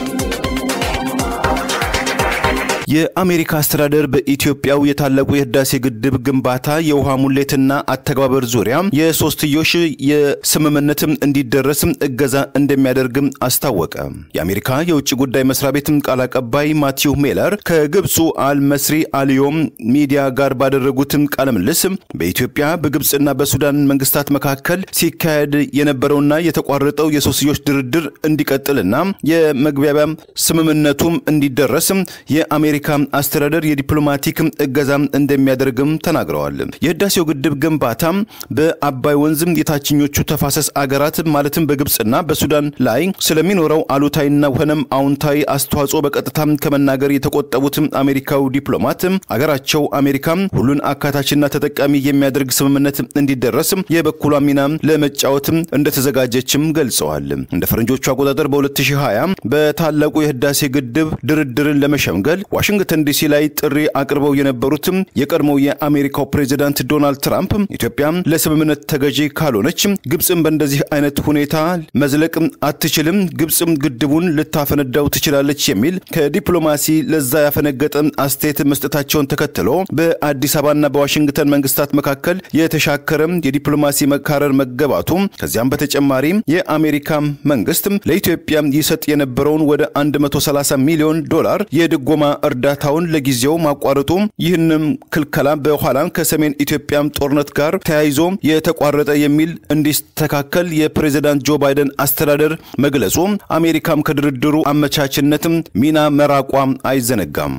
የአሜሪካ አስተዳደር በኢትዮጵያው የታላቁ የህዳሴ ግድብ ግንባታ የውሃ ሙሌትና አተገባበር ዙሪያ የሶስትዮሽ የስምምነትም እንዲደረስም እገዛ እንደሚያደርግም አስታወቀ። የአሜሪካ የውጭ ጉዳይ መስሪያ ቤትም ቃል አቀባይ ማቲው ሜለር ከግብፁ አልመስሪ አልዮም ሚዲያ ጋር ባደረጉትም ቃለ ምልልስ በኢትዮጵያ በግብፅና በሱዳን መንግስታት መካከል ሲካሄድ የነበረውና የተቋረጠው የሶስትዮሽ ድርድር እንዲቀጥልና የመግባቢያ ስምምነቱም እንዲደረስም የአሜሪካ አስተዳደር የዲፕሎማቲክ እገዛ እንደሚያደርግም ተናግረዋል። የህዳሴው ግድብ ግንባታ በአባይ ወንዝም የታችኞቹ ተፋሰስ አገራት ማለትም በግብፅና በሱዳን ላይ ስለሚኖረው አሉታዊና ሆነም አዎንታዊ አስተዋጽኦ በቀጥታ ከመናገር የተቆጠቡት አሜሪካዊ ዲፕሎማት አገራቸው አሜሪካ ሁሉን አካታችና ተጠቃሚ የሚያደርግ ስምምነት እንዲደረስ የበኩሏ ሚና ለመጫወት እንደተዘጋጀችም ገልጸዋል። እንደ ፈረንጆቹ አቆጣጠር በ2020 በታላቁ የህዳሴ ግድብ ድርድርን ለመሸምገል ዋሽንግተን ዲሲ ላይ ጥሪ አቅርበው የነበሩትም የቀድሞው የአሜሪካው ፕሬዚዳንት ዶናልድ ትራምፕ ኢትዮጵያ ለስምምነት ተገዢ ካልሆነች ግብፅም በእንደዚህ አይነት ሁኔታ መዝለቅ አትችልም፣ ግብፅም ግድቡን ልታፈነዳው ትችላለች የሚል ከዲፕሎማሲ ለዛ ያፈነገጠ አስተያየት መስጠታቸውን ተከትሎ በአዲስ አበባና በዋሽንግተን መንግስታት መካከል የተሻከረ የዲፕሎማሲ መካረር መገባቱ ከዚያም በተጨማሪ የአሜሪካ መንግስት ለኢትዮጵያ ይሰጥ የነበረውን ወደ 130 ሚሊዮን ዶላር የድጎማ እርዳታውን ለጊዜው ማቋረጡ ይህንም ክልከላ በኋላም ከሰሜን ኢትዮጵያም ጦርነት ጋር ተያይዞ የተቋረጠ የሚል እንዲስተካከል የፕሬዚዳንት ጆ ባይደን አስተዳደር መግለጹ አሜሪካም ከድርድሩ አመቻችነትም ሚና መራቋ አይዘነጋም።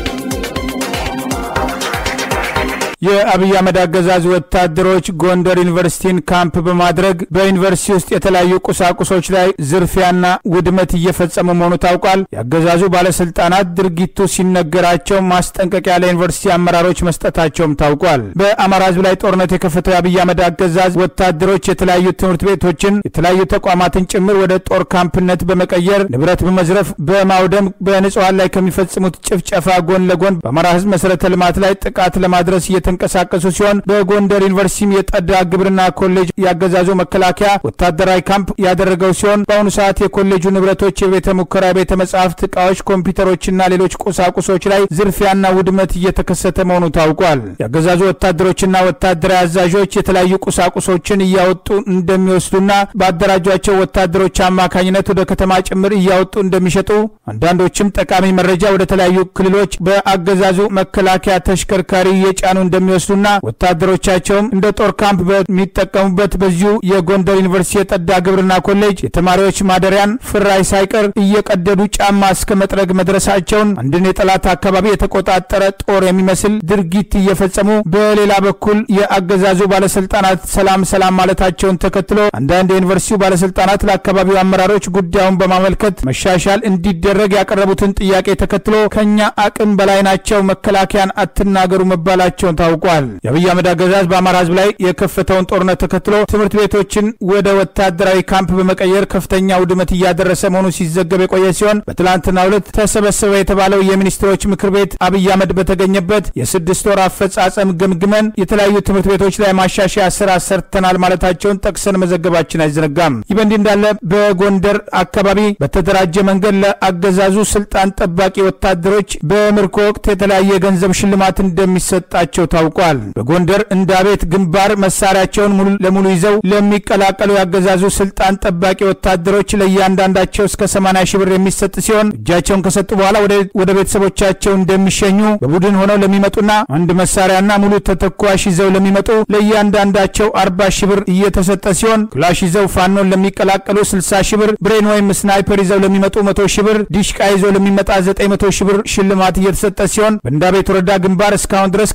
የአብይ አህመድ አገዛዝ ወታደሮች ጎንደር ዩኒቨርሲቲን ካምፕ በማድረግ በዩኒቨርሲቲ ውስጥ የተለያዩ ቁሳቁሶች ላይ ዝርፊያና ውድመት እየፈጸሙ መሆኑ ታውቋል። የአገዛዙ ባለስልጣናት ድርጊቱ ሲነገራቸው ማስጠንቀቂያ ለዩኒቨርሲቲ አመራሮች መስጠታቸውም ታውቋል። በአማራ ሕዝብ ላይ ጦርነት የከፈተው የአብይ አህመድ አገዛዝ ወታደሮች የተለያዩ ትምህርት ቤቶችን፣ የተለያዩ ተቋማትን ጭምር ወደ ጦር ካምፕነት በመቀየር ንብረት በመዝረፍ በማውደም በንጹሐን ላይ ከሚፈጽሙት ጭፍጨፋ ጎን ለጎን በአማራ ሕዝብ መሰረተ ልማት ላይ ጥቃት ለማድረስ እየተ የተንቀሳቀሱ ሲሆን በጎንደር ዩኒቨርሲቲም የጠዳ ግብርና ኮሌጅ ያገዛዙ መከላከያ ወታደራዊ ካምፕ ያደረገው ሲሆን በአሁኑ ሰዓት የኮሌጁ ንብረቶች፣ የቤተ ሙከራ፣ ቤተ መጻሕፍት እቃዎች፣ ኮምፒውተሮችና ሌሎች ቁሳቁሶች ላይ ዝርፊያና ውድመት እየተከሰተ መሆኑ ታውቋል። ያገዛዙ ወታደሮችና ወታደራዊ አዛዦች የተለያዩ ቁሳቁሶችን እያወጡ እንደሚወስዱና በአደራጇቸው ወታደሮች አማካኝነት ወደ ከተማ ጭምር እያወጡ እንደሚሸጡ አንዳንዶችም ጠቃሚ መረጃ ወደ ተለያዩ ክልሎች በአገዛዙ መከላከያ ተሽከርካሪ እየጫኑ እንደሚወስዱና ወታደሮቻቸውም እንደ ጦር ካምፕ በሚጠቀሙበት በዚሁ የጎንደር ዩኒቨርሲቲ የጠዳ ግብርና ኮሌጅ የተማሪዎች ማደሪያን ፍራይ ሳይቀር እየቀደዱ ጫማ እስከ መጥረግ መድረሳቸውን አንድን የጠላት አካባቢ የተቆጣጠረ ጦር የሚመስል ድርጊት እየፈጸሙ በሌላ በኩል የአገዛዙ ባለስልጣናት ሰላም ሰላም ማለታቸውን ተከትሎ አንዳንድ የዩኒቨርሲቲው ባለስልጣናት ለአካባቢው አመራሮች ጉዳዩን በማመልከት መሻሻል እንዲደረግ ያቀረቡትን ጥያቄ ተከትሎ ከኛ አቅም በላይ ናቸው፣ መከላከያን አትናገሩ መባላቸውን ታውቋል። የአብይ አህመድ አገዛዝ በአማራ ህዝብ ላይ የከፈተውን ጦርነት ተከትሎ ትምህርት ቤቶችን ወደ ወታደራዊ ካምፕ በመቀየር ከፍተኛ ውድመት እያደረሰ መሆኑ ሲዘገብ የቆየ ሲሆን በትላንትናው ዕለት ተሰበሰበ የተባለው የሚኒስትሮች ምክር ቤት አብይ አህመድ በተገኘበት የስድስት ወር አፈጻጸም ገምግመን የተለያዩ ትምህርት ቤቶች ላይ ማሻሻያ ስራ ሰርተናል ማለታቸውን ጠቅሰን መዘገባችን አይዘነጋም። ይህ በእንዲህ እንዳለ በጎንደር አካባቢ በተደራጀ መንገድ ለአገዛዙ ስልጣን ጠባቂ ወታደሮች በምርኮ ወቅት የተለያየ የገንዘብ ሽልማት እንደሚሰጣቸው ታውቋል። በጎንደር እንዳቤት ግንባር መሳሪያቸውን ሙሉ ለሙሉ ይዘው ለሚቀላቀሉ ያገዛዙ ስልጣን ጠባቂ ወታደሮች ለእያንዳንዳቸው እስከ 80 ሺህ ብር የሚሰጥ ሲሆን እጃቸውን ከሰጡ በኋላ ወደ ቤተሰቦቻቸው እንደሚሸኙ በቡድን ሆነው ለሚመጡና አንድ መሳሪያና ሙሉ ተተኳሽ ይዘው ለሚመጡ ለእያንዳንዳቸው 40 ሺህ ብር እየተሰጠ ሲሆን ክላሽ ይዘው ፋኖን ለሚቀላቀሉ 60 ሺህ ብር፣ ብሬን ወይም ስናይፐር ይዘው ለሚመጡ 100 ሺህ ብር፣ ዲሽቃ ይዘው ለሚመጣ 900 ሺህ ብር ሽልማት እየተሰጠ ሲሆን በእንዳቤት ወረዳ ግንባር እስካሁን ድረስ ከ250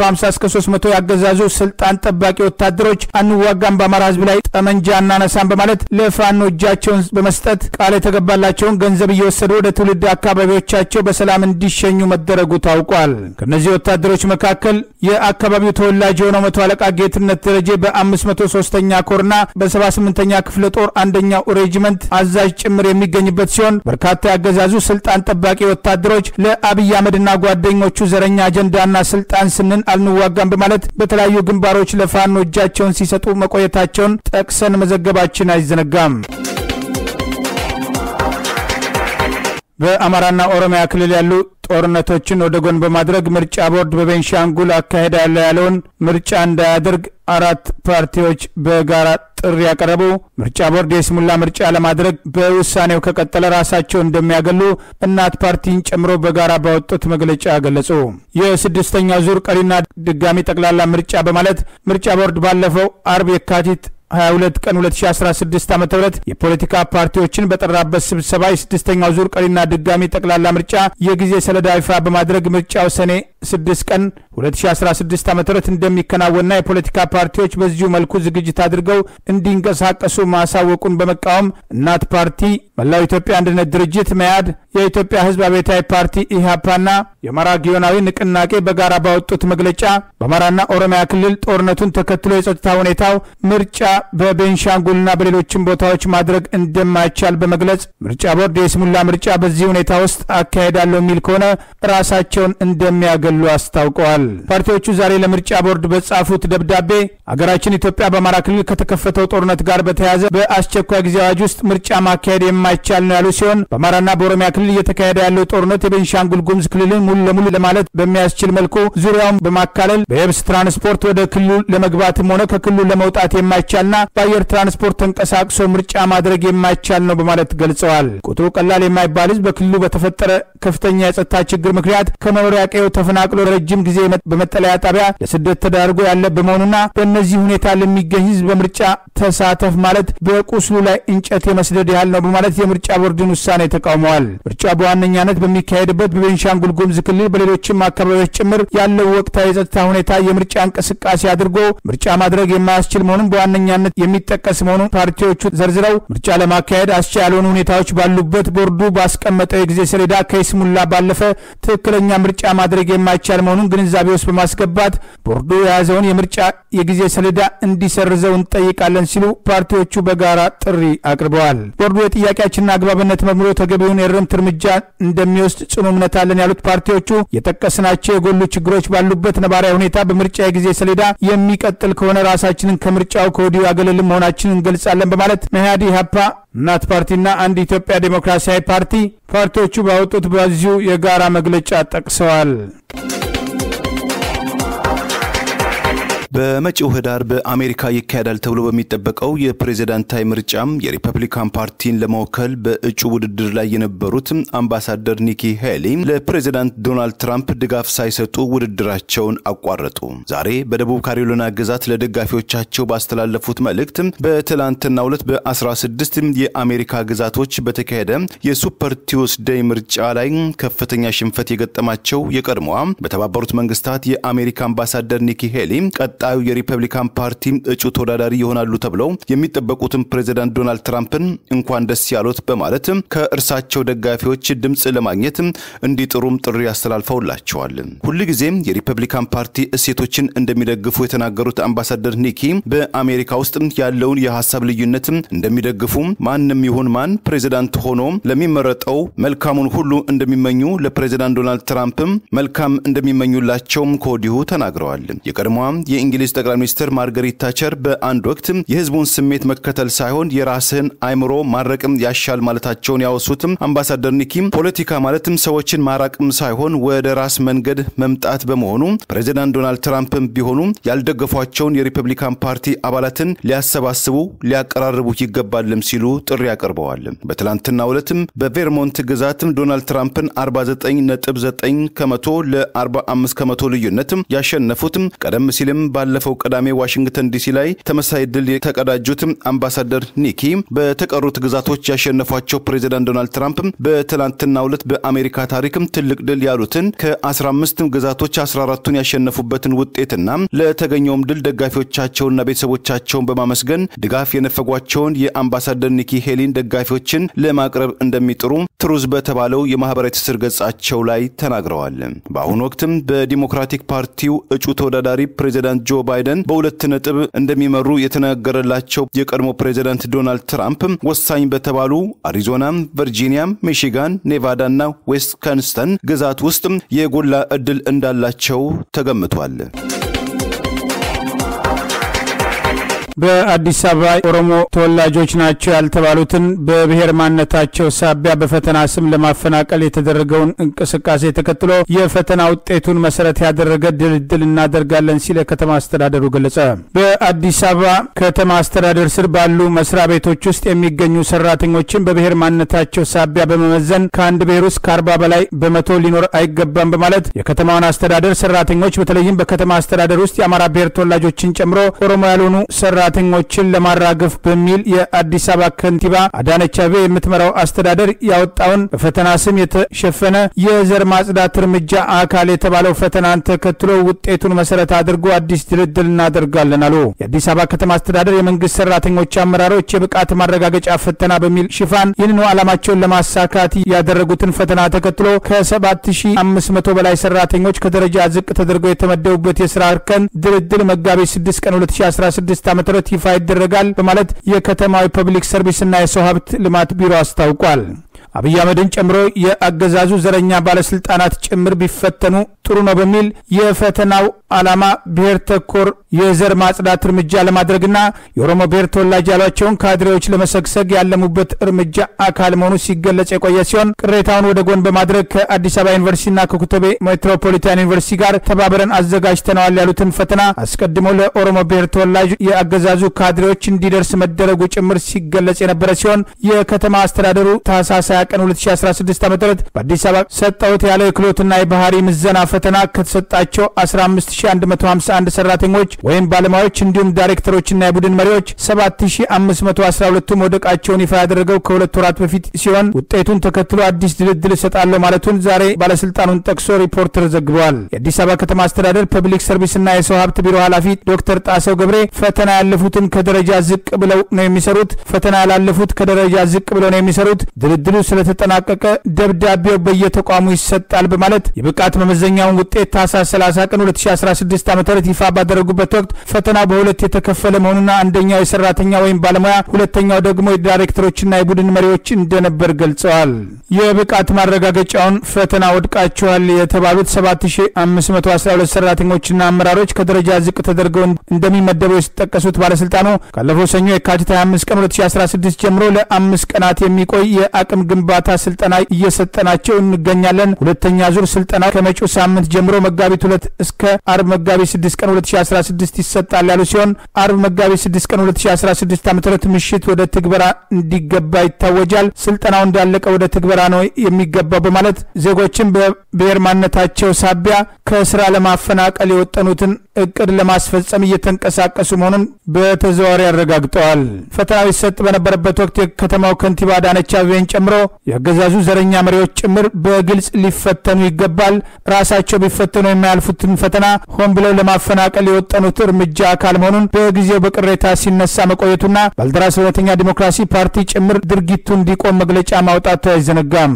ከ250 እስከ 300 ያገዛዙ ስልጣን ጠባቂ ወታደሮች አንዋጋም፣ በአማራ ህዝብ ላይ ጠመንጃ እናነሳም በማለት ለፋኖ እጃቸውን በመስጠት ቃል የተገባላቸውን ገንዘብ እየወሰዱ ወደ ትውልድ አካባቢዎቻቸው በሰላም እንዲሸኙ መደረጉ ታውቋል። ከእነዚህ ወታደሮች መካከል የአካባቢው ተወላጅ የሆነው መቶ አለቃ ጌትነት ደረጀ በ503ኛ ኮርና በ78ኛ ክፍለ ጦር አንደኛው ሬጂመንት አዛዥ ጭምር የሚገኝበት ሲሆን በርካታ ያገዛዙ ስልጣን ጠባቂ ወታደሮች ለአብይ አህመድና ጓደኞቹ ዘረኛ አጀንዳና ስልጣን ስንን አልንዋጋም በማለት በተለያዩ ግንባሮች ለፋኖ እጃቸውን ሲሰጡ መቆየታቸውን ጠቅሰን መዘገባችን አይዘነጋም። በአማራና ኦሮሚያ ክልል ያሉ ጦርነቶችን ወደ ጎን በማድረግ ምርጫ ቦርድ በቤንሻንጉል አካሄዳለሁ ያለውን ምርጫ እንዳያደርግ አራት ፓርቲዎች በጋራ ጥሪ ያቀረቡ። ምርጫ ቦርድ የስሙላ ምርጫ ለማድረግ በውሳኔው ከቀጠለ ራሳቸው እንደሚያገሉ እናት ፓርቲን ጨምሮ በጋራ ባወጡት መግለጫ ገለጹ። የስድስተኛው ዙር ቀሪና ድጋሚ ጠቅላላ ምርጫ በማለት ምርጫ ቦርድ ባለፈው አርብ የካቲት 22 ቀን 2016 ዓ.ም የፖለቲካ ፓርቲዎችን በጠራበት ስብሰባ የስድስተኛው ዙር ቀሪና ድጋሚ ጠቅላላ ምርጫ የጊዜ ሰሌዳ ይፋ በማድረግ ምርጫው ሰኔ 6 ቀን 2016 ዓ.ም እንደሚከናወንና የፖለቲካ ፓርቲዎች በዚሁ መልኩ ዝግጅት አድርገው እንዲንቀሳቀሱ ማሳወቁን በመቃወም እናት ፓርቲ፣ መላው ኢትዮጵያ አንድነት ድርጅት መያድ፣ የኢትዮጵያ ሕዝብ አብዮታዊ ፓርቲ ኢህአፓና የአማራ ጊዮናዊ ንቅናቄ በጋራ ባወጡት መግለጫ በአማራና ኦሮሚያ ክልል ጦርነቱን ተከትሎ የጸጥታ ሁኔታው ምርጫ በቤንሻንጉልና በሌሎችም ቦታዎች ማድረግ እንደማይቻል በመግለጽ ምርጫ ቦርድ የስሙላ ምርጫ በዚህ ሁኔታ ውስጥ አካሄዳለሁ የሚል ከሆነ ራሳቸውን እንደሚያገሉ አስታውቀዋል። ፓርቲዎቹ ዛሬ ለምርጫ ቦርድ በጻፉት ደብዳቤ አገራችን ኢትዮጵያ በአማራ ክልል ከተከፈተው ጦርነት ጋር በተያያዘ በአስቸኳይ ጊዜ አዋጅ ውስጥ ምርጫ ማካሄድ የማይቻል ነው ያሉ ሲሆን በአማራና በኦሮሚያ ክልል እየተካሄደ ያለው ጦርነት የቤንሻንጉል ጉሙዝ ክልልን ሙሉ ለሙሉ ለማለት በሚያስችል መልኩ ዙሪያውን በማካለል በየብስ ትራንስፖርት ወደ ክልሉ ለመግባትም ሆነ ከክልሉ ለመውጣት የማይቻልና በአየር ትራንስፖርት ተንቀሳቅሶ ምርጫ ማድረግ የማይቻል ነው በማለት ገልጸዋል። ቁጥሩ ቀላል የማይባል ሕዝብ በክልሉ በተፈጠረ ከፍተኛ የጸጥታ ችግር ምክንያት ከመኖሪያ ቀዬው ተፈናቅሎ ረጅም ጊዜ በመጠለያ ጣቢያ ለስደት ተዳርጎ ያለ በመሆኑና በእነዚህ ሁኔታ ለሚገኝ ሕዝብ በምርጫ ተሳተፍ ማለት በቁስሉ ላይ እንጨት የመስደድ ያህል ነው በማለት የምርጫ ቦርድን ውሳኔ ተቃውመዋል። ምርጫ በዋነኛነት በሚካሄድበት በቤንሻንጉል ጉሙዝ ክልል በሌሎችም አካባቢዎች ጭምር ያለው ወቅታዊ የጸጥታ ሁኔታ የምርጫ እንቅስቃሴ አድርጎ ምርጫ ማድረግ የማያስችል መሆኑን በዋነኛነት የሚጠቀስ መሆኑን ፓርቲዎቹ ዘርዝረው ምርጫ ለማካሄድ አስቻይ ያልሆኑ ሁኔታዎች ባሉበት ቦርዱ ባስቀመጠው የጊዜ ሰሌዳ ከይስሙላ ባለፈ ትክክለኛ ምርጫ ማድረግ የማይቻል መሆኑን ግንዛቤ ውስጥ በማስገባት ቦርዱ የያዘውን የምርጫ የጊዜ ሰሌዳ እንዲሰርዘው እንጠይቃለን ሲሉ ፓርቲዎቹ በጋራ ጥሪ አቅርበዋል። ቦርዱ የጥያቄያችንን አግባብነት መርምሮ ተገቢውን የእርምት እርምጃ እንደሚወስድ ጽኑ እምነት አለን ያሉት ፓርቲዎቹ የጠቀስናቸው የጎሉ ችግሮች ባሉበት ነባራዊ ሁኔታ በምርጫ የጊዜ ሰሌዳ የሚቀጥል ከሆነ ራሳችንን ከምርጫው ከወዲሁ ያገለልን መሆናችንን እንገልጻለን በማለት መያድ፣ ኢህአፓ፣ እናት ፓርቲና አንድ ኢትዮጵያ ዴሞክራሲያዊ ፓርቲ ፓርቲዎቹ ባወጡት በዚሁ የጋራ መግለጫ ጠቅሰዋል።
በመጪው ህዳር በአሜሪካ ይካሄዳል ተብሎ በሚጠበቀው የፕሬዝዳንታዊ ምርጫም የሪፐብሊካን ፓርቲን ለመወከል በእጩ ውድድር ላይ የነበሩት አምባሳደር ኒኪ ሄሊ ለፕሬዝዳንት ዶናልድ ትራምፕ ድጋፍ ሳይሰጡ ውድድራቸውን አቋረጡ። ዛሬ በደቡብ ካሮሊና ግዛት ለደጋፊዎቻቸው ባስተላለፉት መልእክት በትላንትናው ዕለት በ16 የአሜሪካ ግዛቶች በተካሄደ የሱፐር ቲውስዴይ ምርጫ ላይ ከፍተኛ ሽንፈት የገጠማቸው የቀድሞዋ በተባበሩት መንግስታት የአሜሪካ አምባሳደር ኒኪ ሄሊ ቀጣዩ የሪፐብሊካን ፓርቲ እጩ ተወዳዳሪ ይሆናሉ ተብለው የሚጠበቁትን ፕሬዚዳንት ዶናልድ ትራምፕን እንኳን ደስ ያሉት በማለት ከእርሳቸው ደጋፊዎች ድምፅ ለማግኘት እንዲጥሩም ጥሪ አስተላልፈውላቸዋል። ሁልጊዜም የሪፐብሊካን ፓርቲ እሴቶችን እንደሚደግፉ የተናገሩት አምባሳደር ኒኪ በአሜሪካ ውስጥ ያለውን የሀሳብ ልዩነት እንደሚደግፉ፣ ማንም ይሁን ማን ፕሬዚዳንት ሆኖ ለሚመረጠው መልካሙን ሁሉ እንደሚመኙ፣ ለፕሬዚዳንት ዶናልድ ትራምፕም መልካም እንደሚመኙላቸውም ከወዲሁ ተናግረዋል። የቀድሞዋ የእንግሊዝ ጠቅላይ ሚኒስትር ማርገሪት ታቸር በአንድ ወቅት የህዝቡን ስሜት መከተል ሳይሆን የራስህን አይምሮ ማረቅም ያሻል ማለታቸውን ያወሱትም አምባሳደር ኒኪም ፖለቲካ ማለትም ሰዎችን ማራቅም ሳይሆን ወደ ራስ መንገድ መምጣት በመሆኑ ፕሬዚዳንት ዶናልድ ትራምፕም ቢሆኑ ያልደገፏቸውን የሪፐብሊካን ፓርቲ አባላትን ሊያሰባስቡ ሊያቀራርቡ ይገባልም ሲሉ ጥሪ አቅርበዋል። በትላንትናው ዕለትም በቬርሞንት ግዛትም ዶናልድ ትራምፕን 49.9 ከመቶ ለ45 ከመቶ ልዩነት ያሸነፉትም ቀደም ሲልም ባለፈው ቅዳሜ ዋሽንግተን ዲሲ ላይ ተመሳሳይ ድል የተቀዳጁት አምባሳደር ኒኪ በተቀሩት ግዛቶች ያሸነፏቸው ፕሬዚዳንት ዶናልድ ትራምፕ በትላንትናው ዕለት በአሜሪካ ታሪክም ትልቅ ድል ያሉትን ከ15 ግዛቶች 14ቱን ያሸነፉበትን ውጤትና ለተገኘውም ድል ደጋፊዎቻቸውንና ቤተሰቦቻቸውን በማመስገን ድጋፍ የነፈጓቸውን የአምባሳደር ኒኪ ሄሊን ደጋፊዎችን ለማቅረብ እንደሚጥሩ ትሩዝ በተባለው የማህበራዊ ትስስር ገጻቸው ላይ ተናግረዋል። በአሁኑ ወቅትም በዲሞክራቲክ ፓርቲው እጩ ተወዳዳሪ ፕሬዚዳንት ጆ ባይደን በሁለት ነጥብ እንደሚመሩ የተነገረላቸው የቀድሞ ፕሬዚዳንት ዶናልድ ትራምፕ ወሳኝ በተባሉ አሪዞና፣ ቨርጂኒያ፣ ሚሺጋን፣ ኔቫዳ እና ዌስከንስተን ግዛት ውስጥ የጎላ ዕድል እንዳላቸው ተገምቷል።
በአዲስ አበባ ኦሮሞ ተወላጆች ናቸው ያልተባሉትን በብሔር ማንነታቸው ሳቢያ በፈተና ስም ለማፈናቀል የተደረገውን እንቅስቃሴ ተከትሎ የፈተና ውጤቱን መሰረት ያደረገ ድልድል እናደርጋለን ሲል የከተማ አስተዳደሩ ገለጸ። በአዲስ አበባ ከተማ አስተዳደር ስር ባሉ መስሪያ ቤቶች ውስጥ የሚገኙ ሰራተኞችን በብሔር ማንነታቸው ሳቢያ በመመዘን ከአንድ ብሔር ውስጥ ከአርባ በላይ በመቶ ሊኖር አይገባም በማለት የከተማውን አስተዳደር ሰራተኞች በተለይም በከተማ አስተዳደር ውስጥ የአማራ ብሔር ተወላጆችን ጨምሮ ኦሮሞ ያልሆኑ ሰራተኞችን ለማራገፍ በሚል የአዲስ አበባ ከንቲባ አዳነች አቤቤ የምትመራው አስተዳደር ያወጣውን በፈተና ስም የተሸፈነ የዘር ማጽዳት እርምጃ አካል የተባለው ፈተናን ተከትሎ ውጤቱን መሰረት አድርጎ አዲስ ድልድል እናደርጋለን አሉ። የአዲስ አበባ ከተማ አስተዳደር የመንግስት ሰራተኞች አመራሮች የብቃት ማረጋገጫ ፈተና በሚል ሽፋን ይህንኑ ዓላማቸውን ለማሳካት ያደረጉትን ፈተና ተከትሎ ከ7500 በላይ ሰራተኞች ከደረጃ ዝቅ ተደርገው የተመደቡበት የስራ እርከን ድልድል መጋቢት 6 ቀን 2016 ዓ ም ይፋ ይደረጋል በማለት የከተማዊ ፐብሊክ ሰርቪስና የሰው ሀብት ልማት ቢሮ አስታውቋል። አብይ አህመድን ጨምሮ የአገዛዙ ዘረኛ ባለስልጣናት ጭምር ቢፈተኑ ጥሩ ነው በሚል የፈተናው ዓላማ ብሔር ተኮር የዘር ማጽዳት እርምጃ ለማድረግና የኦሮሞ ብሔር ተወላጅ ያሏቸውን ካድሬዎች ለመሰግሰግ ያለሙበት እርምጃ አካል መሆኑ ሲገለጽ የቆየ ሲሆን ቅሬታውን ወደ ጎን በማድረግ ከአዲስ አበባ ዩኒቨርሲቲና ከኩተቤ ሜትሮፖሊታን ዩኒቨርሲቲ ጋር ተባብረን አዘጋጅተነዋል ያሉትን ፈተና አስቀድሞ ለኦሮሞ ብሔር ተወላጅ የአገዛዙ ካድሬዎች እንዲደርስ መደረጉ ጭምር ሲገለጽ የነበረ ሲሆን የከተማ አስተዳደሩ ታህሳስ 20 ቀን 2016 ዓ ም በአዲስ አበባ ሰጠሁት ያለው የክህሎትና የባህሪ ምዘና ፈተና ከተሰጣቸው 15151 ሰራተኞች ወይም ባለሙያዎች እንዲሁም ዳይሬክተሮችና የቡድን መሪዎች 7512ቱ መውደቃቸውን ይፋ ያደረገው ከሁለት ወራት በፊት ሲሆን ውጤቱን ተከትሎ አዲስ ድልድል እሰጣለሁ ማለቱን ዛሬ ባለስልጣኑን ጠቅሶ ሪፖርተር ዘግበዋል። የአዲስ አበባ ከተማ አስተዳደር ፐብሊክ ሰርቪስና የሰው ሀብት ቢሮ ኃላፊ ዶክተር ጣሰው ገብሬ ፈተና ያለፉትን ከደረጃ ዝቅ ብለው ነው የሚሰሩት፣ ፈተና ያላለፉት ከደረጃ ዝቅ ብለው ነው የሚሰሩት። ድልድሉ ስለተጠናቀቀ ደብዳቤው በየተቋሙ ይሰጣል በማለት የብቃት መመዘኛውን ውጤት ታህሳስ 30 ቀን 2016 ዓ ም ይፋ ባደረጉበት ወቅት ፈተናው በሁለት የተከፈለ መሆኑና አንደኛው የሰራተኛ ወይም ባለሙያ፣ ሁለተኛው ደግሞ የዳይሬክተሮችና የቡድን መሪዎች እንደነበር ገልጸዋል። የብቃት ማረጋገጫውን ፈተና ወድቃቸዋል የተባሉት 7512 ሰራተኞችና አመራሮች ከደረጃ ዝቅ ተደርገው እንደሚመደቡ የተጠቀሱት ባለስልጣኑ ካለፈው ሰኞ የካቲት 25 ቀን 2016 ጀምሮ ለአምስት ቀናት የሚቆይ የአቅም ግንባታ ስልጠና እየሰጠናቸው እንገኛለን። ሁለተኛ ዙር ስልጠና ከመጪው ሳምንት ጀምሮ መጋቢት ሁለት እስከ አርብ መጋቢት 6 ቀን 2016 ይሰጣል ያሉ ሲሆን አርብ መጋቢት 6 ቀን 2016 ዓ ም ምሽት ወደ ትግበራ እንዲገባ ይታወጃል። ስልጠናው እንዳለቀ ወደ ትግበራ ነው የሚገባው በማለት ዜጎችን በብሔር ማንነታቸው ሳቢያ ከስራ ለማፈናቀል የወጠኑትን እቅድ ለማስፈጸም እየተንቀሳቀሱ መሆኑን በተዘዋዋሪ አረጋግጠዋል። ፈተናው ይሰጥ በነበረበት ወቅት የከተማው ከንቲባ አዳነች አቤቤን ጨምሮ የአገዛዙ ዘረኛ መሪዎች ጭምር በግልጽ ሊፈተኑ ይገባል፣ ራሳቸው ቢፈተኑ የማያልፉትን ፈተና ሆን ብለው ለማፈናቀል የወጠኑት እርምጃ አካል መሆኑን በጊዜው በቅሬታ ሲነሳ መቆየቱና ባልደራስ እውነተኛ ዲሞክራሲ ፓርቲ ጭምር ድርጊቱ እንዲቆም መግለጫ ማውጣቱ አይዘነጋም።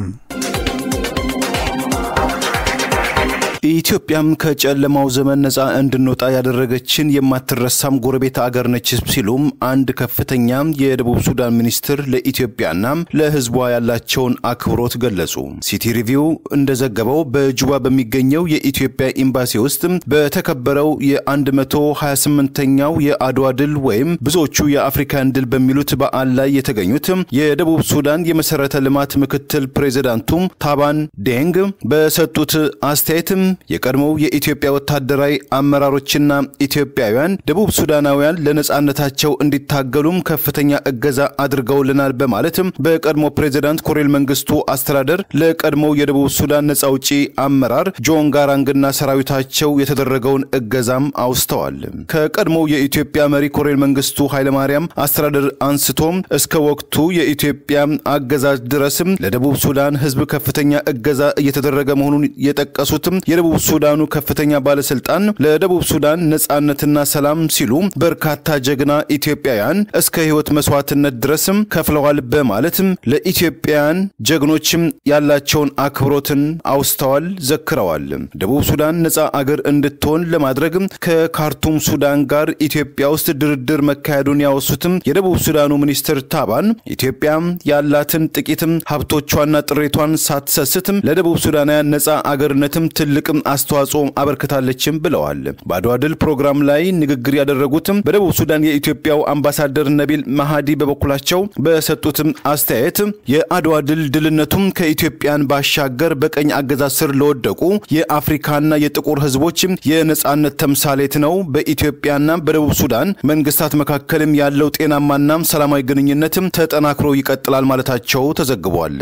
ኢትዮጵያም ከጨለማው ዘመን ነጻ እንድንወጣ ያደረገችን የማትረሳም ጎረቤት አገር ነች ሲሉም አንድ ከፍተኛ የደቡብ ሱዳን ሚኒስትር ለኢትዮጵያና ለሕዝቧ ያላቸውን አክብሮት ገለጹ። ሲቲ ሪቪው እንደዘገበው በጁባ በሚገኘው የኢትዮጵያ ኤምባሲ ውስጥ በተከበረው የ128ኛው የአድዋ ድል ወይም ብዙዎቹ የአፍሪካን ድል በሚሉት በዓል ላይ የተገኙት የደቡብ ሱዳን የመሰረተ ልማት ምክትል ፕሬዚዳንቱ ታባን ዴንግ በሰጡት አስተያየት የቀድሞው የኢትዮጵያ ወታደራዊ አመራሮችና ኢትዮጵያውያን ደቡብ ሱዳናውያን ለነጻነታቸው እንዲታገሉም ከፍተኛ እገዛ አድርገውልናል በማለትም በቀድሞ ፕሬዚዳንት ኮሎኔል መንግስቱ አስተዳደር ለቀድሞው የደቡብ ሱዳን ነጻ አውጪ አመራር ጆን ጋራንግና ሰራዊታቸው የተደረገውን እገዛም አውስተዋል። ከቀድሞው የኢትዮጵያ መሪ ኮሎኔል መንግስቱ ኃይለማርያም አስተዳደር አንስቶም እስከ ወቅቱ የኢትዮጵያ አገዛዝ ድረስም ለደቡብ ሱዳን ህዝብ ከፍተኛ እገዛ እየተደረገ መሆኑን የጠቀሱትም የደቡብ ሱዳኑ ከፍተኛ ባለስልጣን ለደቡብ ሱዳን ነጻነትና ሰላም ሲሉ በርካታ ጀግና ኢትዮጵያውያን እስከ ህይወት መስዋዕትነት ድረስም ከፍለዋል በማለትም ለኢትዮጵያውያን ጀግኖችም ያላቸውን አክብሮትን አውስተዋል፣ ዘክረዋል። ደቡብ ሱዳን ነጻ አገር እንድትሆን ለማድረግ ከካርቱም ሱዳን ጋር ኢትዮጵያ ውስጥ ድርድር መካሄዱን ያወሱትም የደቡብ ሱዳኑ ሚኒስትር ታባን ኢትዮጵያ ያላትን ጥቂትም ሀብቶቿና ጥሬቷን ሳትሰስትም ለደቡብ ሱዳናውያን ነጻ አገርነትም ትልቅም አስተዋጽኦ አበርክታለችም ብለዋል። በአድዋ ድል ፕሮግራም ላይ ንግግር ያደረጉትም በደቡብ ሱዳን የኢትዮጵያው አምባሳደር ነቢል ማሃዲ በበኩላቸው በሰጡትም አስተያየት የአድዋ ድል ድልነቱም ከኢትዮጵያን ባሻገር በቀኝ አገዛዝ ስር ለወደቁ የአፍሪካና የጥቁር ህዝቦች የነጻነት ተምሳሌት ነው። በኢትዮጵያና በደቡብ ሱዳን መንግስታት መካከልም ያለው ጤናማና ሰላማዊ ግንኙነትም ተጠናክሮ ይቀጥላል ማለታቸው ተዘግቧል።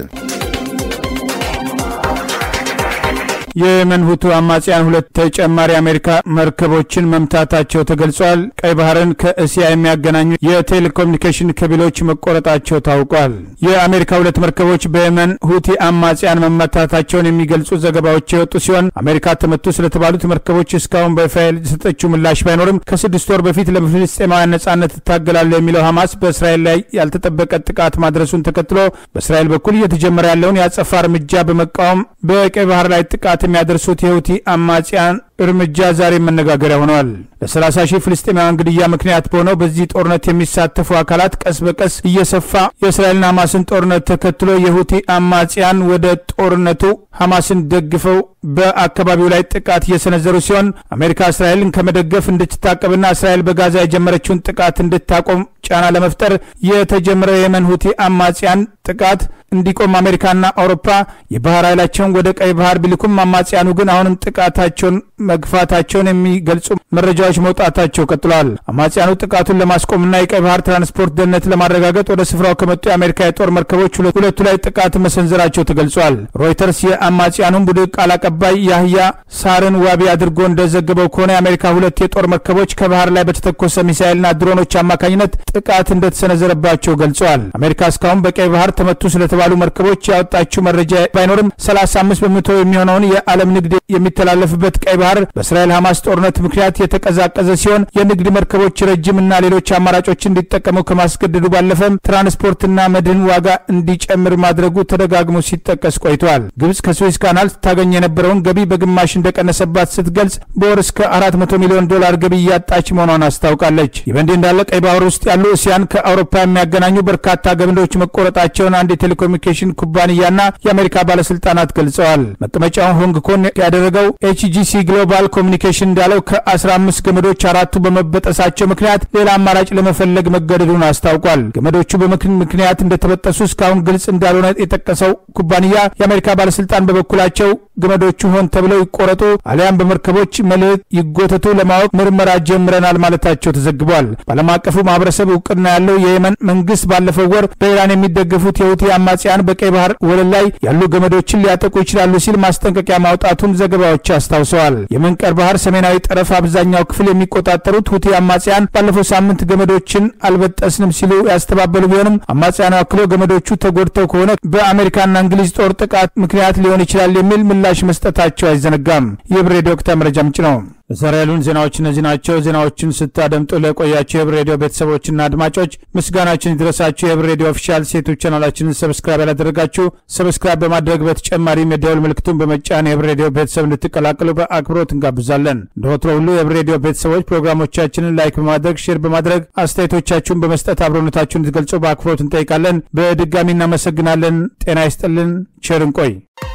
የየመን ሁቱ አማጽያን ሁለት ተጨማሪ አሜሪካ መርከቦችን መምታታቸው ተገልጿል። ቀይ ባህርን ከእስያ የሚያገናኙ የቴሌኮሙኒኬሽን ከቢሎች መቆረጣቸው ታውቋል። የአሜሪካ ሁለት መርከቦች በየመን ሁቲ አማጽያን መመታታቸውን የሚገልጹ ዘገባዎች የወጡ ሲሆን አሜሪካ ተመቱ ስለተባሉት መርከቦች እስካሁን በይፋ የሰጠችው ምላሽ ባይኖርም ከስድስት ወር በፊት ለፍልስጤማውያን ነጻነት እታገላለሁ የሚለው ሐማስ በእስራኤል ላይ ያልተጠበቀ ጥቃት ማድረሱን ተከትሎ በእስራኤል በኩል እየተጀመረ ያለውን የአጸፋ እርምጃ በመቃወም በቀይ ባህር ላይ ጥቃት የሚያደርሱት የሁቲ አማጽያን እርምጃ ዛሬ መነጋገሪያ ሆነዋል። ለ30 ሺህ ፍልስጤማውያን ግድያ ምክንያት በሆነው በዚህ ጦርነት የሚሳተፉ አካላት ቀስ በቀስ እየሰፋ የእስራኤልና ሐማስን ጦርነት ተከትሎ የሁቲ አማጽያን ወደ ጦርነቱ ሐማስን ደግፈው በአካባቢው ላይ ጥቃት እየሰነዘሩ ሲሆን አሜሪካ እስራኤልን ከመደገፍ እንድትታቀብና እስራኤል በጋዛ የጀመረችውን ጥቃት እንድታቆም ጫና ለመፍጠር የተጀመረው የየመን ሁቲ አማጽያን ጥቃት እንዲቆም አሜሪካና አውሮፓ የባህር ኃይላቸውን ወደ ቀይ ባህር ቢልኩም አማጽያኑ ግን አሁንም ጥቃታቸውን መግፋታቸውን የሚገልጹ መረጃዎች መውጣታቸው ቀጥለዋል። አማጽያኑ ጥቃቱን ለማስቆምና የቀይ ባህር ትራንስፖርት ደህንነት ለማረጋገጥ ወደ ስፍራው ከመጡ የአሜሪካ የጦር መርከቦች ሁለቱ ላይ ጥቃት መሰንዘራቸው ተገልጿል። ሮይተርስ የአማጽያኑን ቡድን ቃል አቀባይ ያህያ ሳርን ዋቢ አድርጎ እንደዘገበው ከሆነ የአሜሪካ ሁለት የጦር መርከቦች ከባህር ላይ በተተኮሰ ሚሳኤልና ድሮኖች አማካኝነት ጥቃት እንደተሰነዘረባቸው ገልጸዋል። አሜሪካ እስካሁን በቀይ ባህር ተመቱ ስለተባሉ መርከቦች ያወጣችው መረጃ ባይኖርም 35 በመቶ የሚሆነውን የዓለም ንግድ የሚተላለፍበት ቀይ ባህር በእስራኤል ሐማስ ጦርነት ምክንያት የተቀዛቀዘ ሲሆን የንግድ መርከቦች ረጅምና ሌሎች አማራጮች እንዲጠቀሙ ከማስገደዱ ባለፈም ትራንስፖርትና መድህን ዋጋ እንዲጨምር ማድረጉ ተደጋግሞ ሲጠቀስ ቆይቷል። ግብጽ ከስዌዝ ካናል ታገኝ የነበረውን ገቢ በግማሽ እንደቀነሰባት ስትገልጽ በወር እስከ 400 ሚሊዮን ዶላር ገቢ እያጣች መሆኗን አስታውቃለች። ይህ በእንዲህ እንዳለ ቀይ ባህር ውስጥ ያሉ እስያን ከአውሮፓ የሚያገናኙ በርካታ ገመዶች መቆረጣቸውን አንድ የቴሌኮሙኒኬሽን ኩባንያና የአሜሪካ ባለስልጣናት ገልጸዋል። መቀመጫውን ሆንግ ኮንግ ያደረገው ኤችጂሲ ግሎባል ኮሚኒኬሽን እንዳለው ከ15 ገመዶች አራቱ በመበጠሳቸው ምክንያት ሌላ አማራጭ ለመፈለግ መገደዱን አስታውቋል። ገመዶቹ በምክን ምክንያት እንደተበጠሱ እስካሁን ግልጽ እንዳልሆነ የጠቀሰው ኩባንያ የአሜሪካ ባለስልጣን በበኩላቸው ገመዶቹ ሆን ተብለው ይቆረጡ አሊያም በመርከቦች መልህቅ ይጎተቱ ለማወቅ ምርመራ ጀምረናል ማለታቸው ተዘግቧል። በዓለም አቀፉ ማህበረሰብ እውቅና ያለው የየመን መንግስት ባለፈው ወር በኢራን የሚደገፉት የሁቲ አማጽያን በቀይ ባህር ወለል ላይ ያሉ ገመዶችን ሊያጠቁ ይችላሉ ሲል ማስጠንቀቂያ ማውጣቱን ዘገባዎች አስታውሰዋል። የመንቀር ባህር ሰሜናዊ ጠረፍ አብዛኛው ክፍል የሚቆጣጠሩት ሁቲ አማጽያን ባለፈው ሳምንት ገመዶችን አልበጠስንም ሲሉ ያስተባበሉ ቢሆንም አማጽያኑ አክሎ ገመዶቹ ተጎድተው ከሆነ በአሜሪካና እንግሊዝ ጦር ጥቃት ምክንያት ሊሆን ይችላል የሚል ምላሽ መስጠታቸው አይዘነጋም። የብር ሬዲዮ ወቅታዊ መረጃ ምንጭ ነው። ለዛሬ ያሉን ዜናዎች እነዚህ ናቸው። ዜናዎችን ስታደምጡ ለቆያቸው የብር ሬዲዮ ቤተሰቦችና አድማጮች ምስጋናችን ይድረሳችሁ። የብር ሬዲዮ ኦፊሻል ሴቶች ቻናላችንን ሰብስክራይብ ያላደረጋችሁ ሰብስክራይብ በማድረግ በተጨማሪም የደውል ምልክቱን በመጫን የብር ሬዲዮ ቤተሰብ እንድትቀላቀሉ በአክብሮት እንጋብዛለን። እንደ ወትሮ ሁሉ የብር ሬዲዮ ቤተሰቦች ፕሮግራሞቻችንን ላይክ በማድረግ ሼር በማድረግ አስተያየቶቻችሁን በመስጠት አብሮነታችሁን እንድትገልጹ በአክብሮት እንጠይቃለን። በድጋሚ እናመሰግናለን። ጤና ይስጥልን። ቸር እንቆይ።